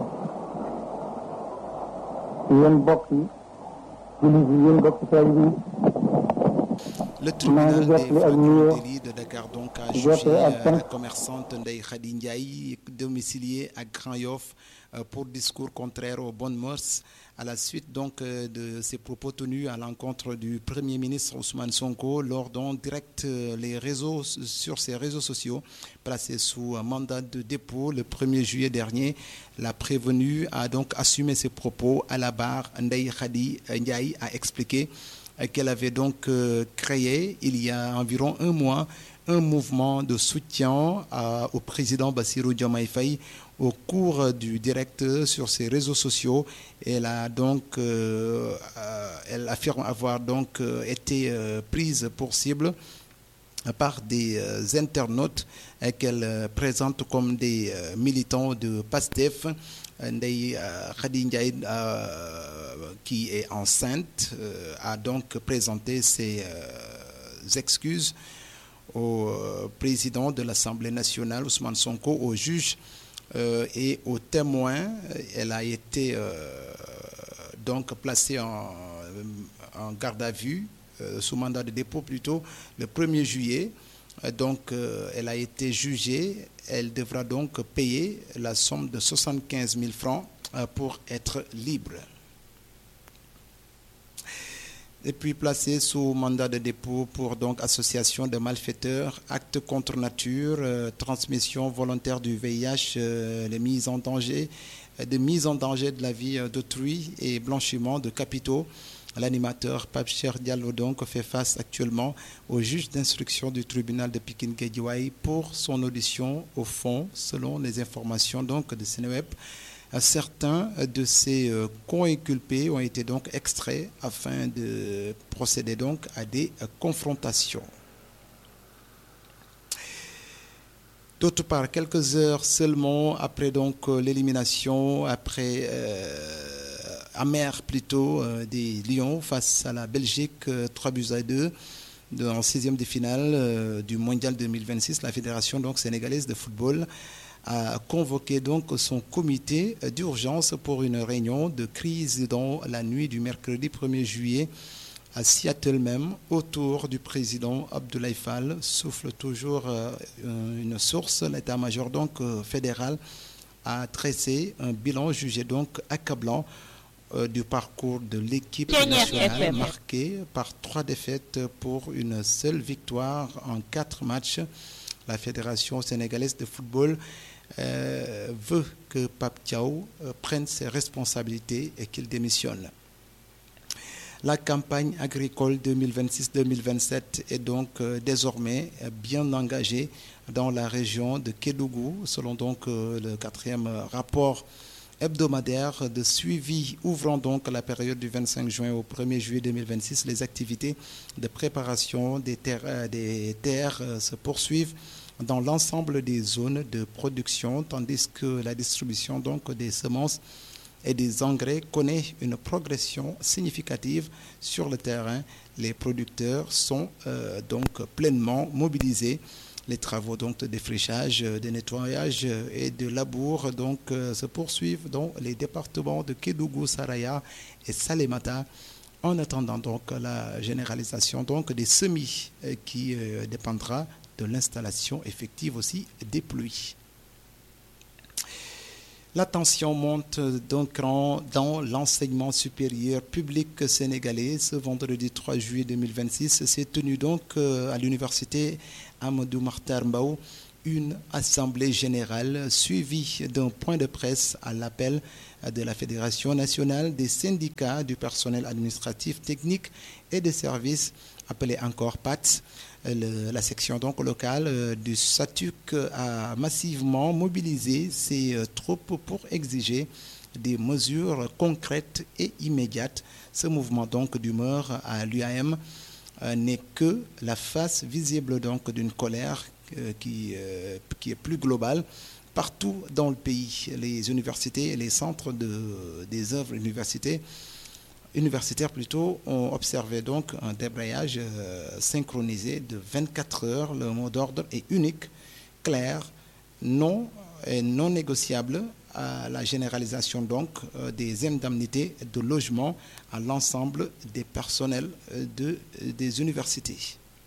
G: yéen bokk yi jullit yi yéen bokk taalibe yi
H: Le tribunal des
G: jotli ak nuyoo
H: Francs Délit de Dakar donc a
G: jotli
H: jugé
G: ak
H: euh,
G: cant
H: la commerçante Ndeye Khady Ndiaye domiciliée à Grand Yoff euh, pour discours contraire aux bonnes mœurs à la suite donc euh, de ses propos tenus à l'encontre du Premier ministre Ousmane Sonko lors d'un direct euh, les réseaux sur ses réseaux sociaux placé sous un mandat de dépôt le 1er juillet dernier. La prévenue a donc assumé ses propos à la barre. Ndeye Khady Ndiaye a expliqué euh, qu'elle avait donc euh, créé il y a environ un mois un mouvement de soutien à- au président Bassirou Diomaye Faye au cours du direct sur ses réseaux sociaux. Elle a donc, euh, euh, elle affirme avoir donc euh, été euh, prise pour cible par des euh, internautes euh, qu'elle euh, présente comme des euh, militants de PASTEF. Euh, Ndeye euh, Khady Ndiaye, euh, qui est enceinte, euh, a donc présenté ses euh, excuses au euh, président de l'Assemblée nationale, Ousmane Sonko, au juge euh, et aux témoins. Elle a été euh, donc placée en, en garde à vue, euh, sous mandat de dépôt plutôt, le 1er juillet. Euh, Donc, euh, elle a été jugée. Elle devra donc payer la somme de 75 000 francs euh, pour être libre. Et puis placée sous mandat de dépôt pour donc association de malfaiteurs, actes contre nature, euh, transmission volontaire du VIH, euh, les mises en danger, euh, de mise en danger de la vie euh, d'autrui et blanchiment de capitaux. L'animateur Pape Cheikh Diallo donc fait face actuellement au juge d'instruction du tribunal de Pikin Guédiouaï pour son audition au fond, selon les informations donc de Sénéweb. Euh, Certains de ces euh, co-inculpés ont été donc extraits afin de procéder donc à des euh, confrontations. D'autre part, quelques heures seulement après donc euh, l'élimination, après euh, amère plutôt euh, des Lions face à la Belgique, euh, 3 buts à 2 de- en sixième de finale euh, du Mondial 2026, la fédération donc sénégalaise de football a convoqué donc son comité euh, d'urgence pour une réunion de crise dans la nuit du mercredi 1er juillet à Seattle même, autour du président Abdoulaye Fall, souffle toujours euh, une source. L'état-major donc euh, fédéral a tressé un bilan jugé donc accablant euh, du parcours de l'équipe nationale marqué par trois défaites pour une seule victoire en quatre matchs. La Fédération sénégalaise de football euh, veut que Pape Thiaw euh, prenne ses responsabilités et qu'il démissionne. La campagne agricole 2026-2027 est donc euh, désormais euh, bien engagée dans la région de Kédougou, selon donc euh, le quatrième euh, rapport hebdomadaire de suivi ouvrant donc la période du 25 juin au 1er juillet 2026. Les activités de préparation des terres, euh, des terres euh, se poursuivent dans l'ensemble des zones de production, tandis que la distribution donc des semences et des engrais connaît une progression significative sur le terrain. Les producteurs sont euh, donc pleinement mobilisés. Les travaux donc de défrichage, euh, de nettoyage euh, et de labour donc euh, se poursuivent dans les départements de Kédougou, Saraya et Salemata en attendant donc la généralisation donc des semis euh, qui euh, dépendra de l'installation effective aussi des pluies. La tension monte d'un cran dans l'enseignement supérieur public sénégalais. Ce vendredi 3 juillet 2026 s'est tenu donc à l'université Amadou Mahtar Mbow une assemblée générale suivie d'un point de presse à l'appel de la Fédération nationale des syndicats du personnel administratif, technique et des services, appelé encore PATS. Le, la section donc locale euh, du SATUC a massivement mobilisé ses euh, troupes pour exiger des mesures concrètes et immédiates. Ce mouvement donc d'humeur à l'UAM euh, n'est que la face visible donc d'une colère qui, qui est plus globale partout dans le pays. Les universités et les centres de, des œuvres universités universitaires plutôt ont observé donc un débrayage euh, synchronisé de 24 heures. Le mot d'ordre est unique, clair, non et non négociable à la généralisation donc euh, des indemnités de logement à l'ensemble des personnels euh, de, des universités.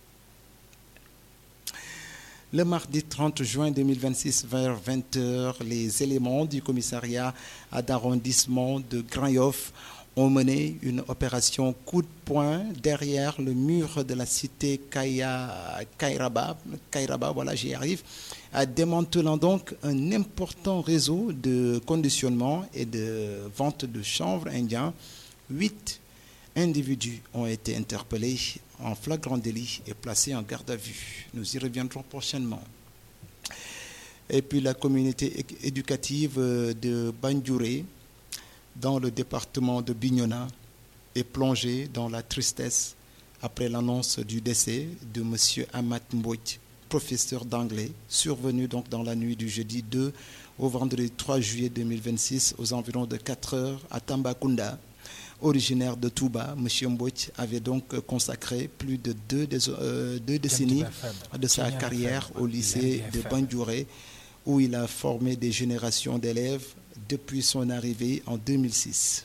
H: Le mardi 30 juin 2026 vers 20h, les éléments du commissariat d'arrondissement de Grand-Yoff ont mené une opération coup de poing derrière le mur de la cité Kaya, Kairaba, Kairaba, voilà j'y arrive, démantelant donc un important réseau de conditionnement et de vente de chanvre indien. Huit individus ont été interpellés en flagrant délit et placés en garde à vue. Nous y reviendrons prochainement. Et puis la communauté éducative de Bandjouré, dans le département de Bignona est plongé dans la tristesse après l'annonce du décès de M. Amat Mbouch, professeur d'anglais, survenu donc dans la nuit du jeudi 2 au vendredi 3 juillet 2026 aux environs de 4 heures à Tambacounda. Originaire de Touba, M. Mbouch avait donc consacré plus de deux, euh, deux décennies de sa carrière au lycée de Bandjouré, où il a formé des générations d'élèves depuis son arrivée en 2006.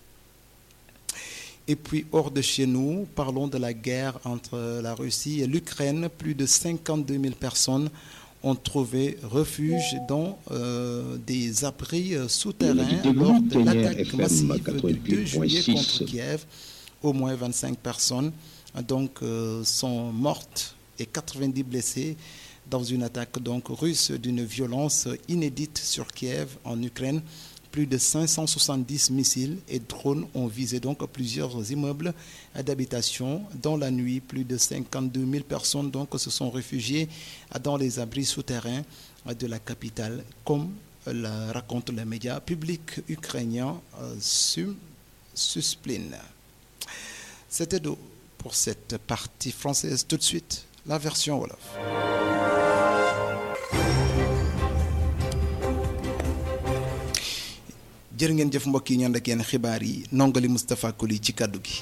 H: Et puis hors de chez nous, parlons de la guerre entre la Russie et l'Ukraine. Plus de 52 000 personnes ont trouvé refuge dans euh, des abris souterrains lors de l'attaque massive du 2 juillet contre Kiev. Au moins 25 personnes donc, euh, sont mortes et 90 blessés dans une attaque donc russe d'une violence inédite sur Kiev en Ukraine. Plus de 570 missiles et drones ont visé donc plusieurs immeubles d'habitation. Dans la nuit, plus de 52 000 personnes donc se sont réfugiées dans les abris souterrains de la capitale, comme le racontent les médias publics ukrainiens euh, Suspline. C'était pour cette partie française. Tout de suite, la version Wolof. jërë ngeen jëf mbokk yi ñu ànd ak yéen xibaar yi nongali Moustapha Koli ci kàddu gi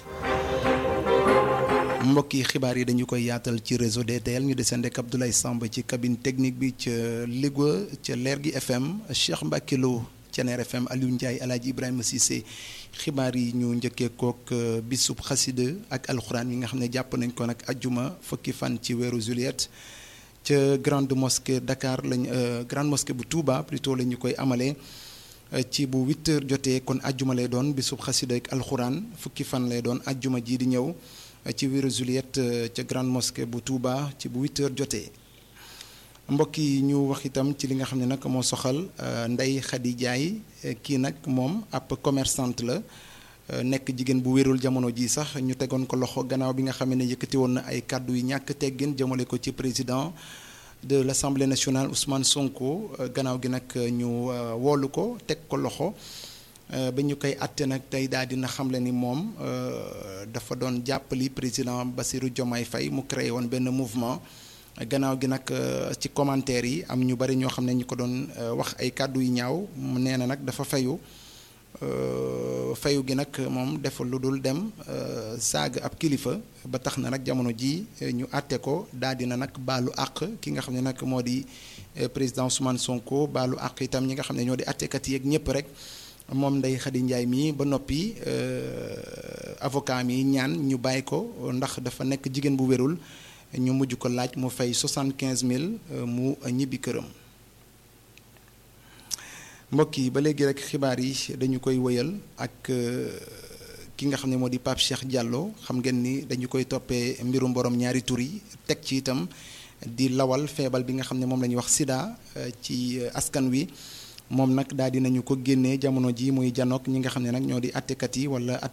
H: mbokk yi xibaar yi dañu koy yaatal ci réseau DTL ñu desandi ak Abdoulaye Samb ci cabine technique bi ca Louga ca Leer gi FM Cheikh Mbacke Lo ca Ner FM Aliou Ndiaye El Hadj Ibrahima Cissé xibaar yi ñu njëkkee kook bisub xasida ak alxuraan yi nga xam ne jàpp nañ ko nag ajjuma fukki fan ci weeru juillet ca grande mosquée Dakar lañ grande mosquée bu Touba plutôt la ñu koy amalee. ci bu 8 heures jotee kon ajjuma lay doon bisub xasida ak alxuraan fukki fan lay doon ajjuma ji di ñëw ci weeru juillet ca grande mosquée bu Touba ci bu 8 heures jotee mbokk yi ñu wax itam ci li nga xam ne nag moo soxal Ndeye Khady Ndiaye kii nag moom ab commerçante la nekk jigéen bu wérul jamono ji sax ñu tegoon ko loxo gannaaw bi nga xam ne yëkkati woon na ay kàddu yu ñàkk teggin jëmale ko ci président de l'Assemblée nationale Ousmane Sonko gannaaw gi nag ñu woolu ko teg ko loxo ba ñu koy àtte nag tey daal dina xamle ni moom dafa doon jàppali président Bassirou Diomaye Faye mu créé woon benn mouvement gannaaw gi nag ci commentaire yi am ñu bari ñoo xam ne ñu ko doon wax ay kàddu yu ñaaw mu nee na nag dafa fayu fayu gi nag moom deful lu dul dem saaga ab kilifa ba tax na nag jamono ji ñu àtte ko daal dina nag baalu àq ki nga xam ne nag moo di président Ousmane Sonko baalu àq itam ñi nga xam ne ñoo di àttekat yeeg ñëpp rek moom Ndeye Khady Ndiaye mii ba noppi avocat mi ñaan ñu bàyyi ko ndax dafa nekk jigéen bu wérul ñu mujj ko laaj mu fay soixante quinze mille mu ñibbi këram. mbokk yi ba léegi rek xibaar yi dañu koy wëyal ak ki nga xam ne moo di Pape Cheikh Diallo xam ngeen ni dañu koy toppee mbirum borom ñaari tur yi teg ci itam di lawal feebal bi nga xam ne moom la ñuy wax sida ci askan wi moom nag daal di nañu ko génnee jamono ji muy janook ñi nga xam ne nag ñoo di attekat yi wala atte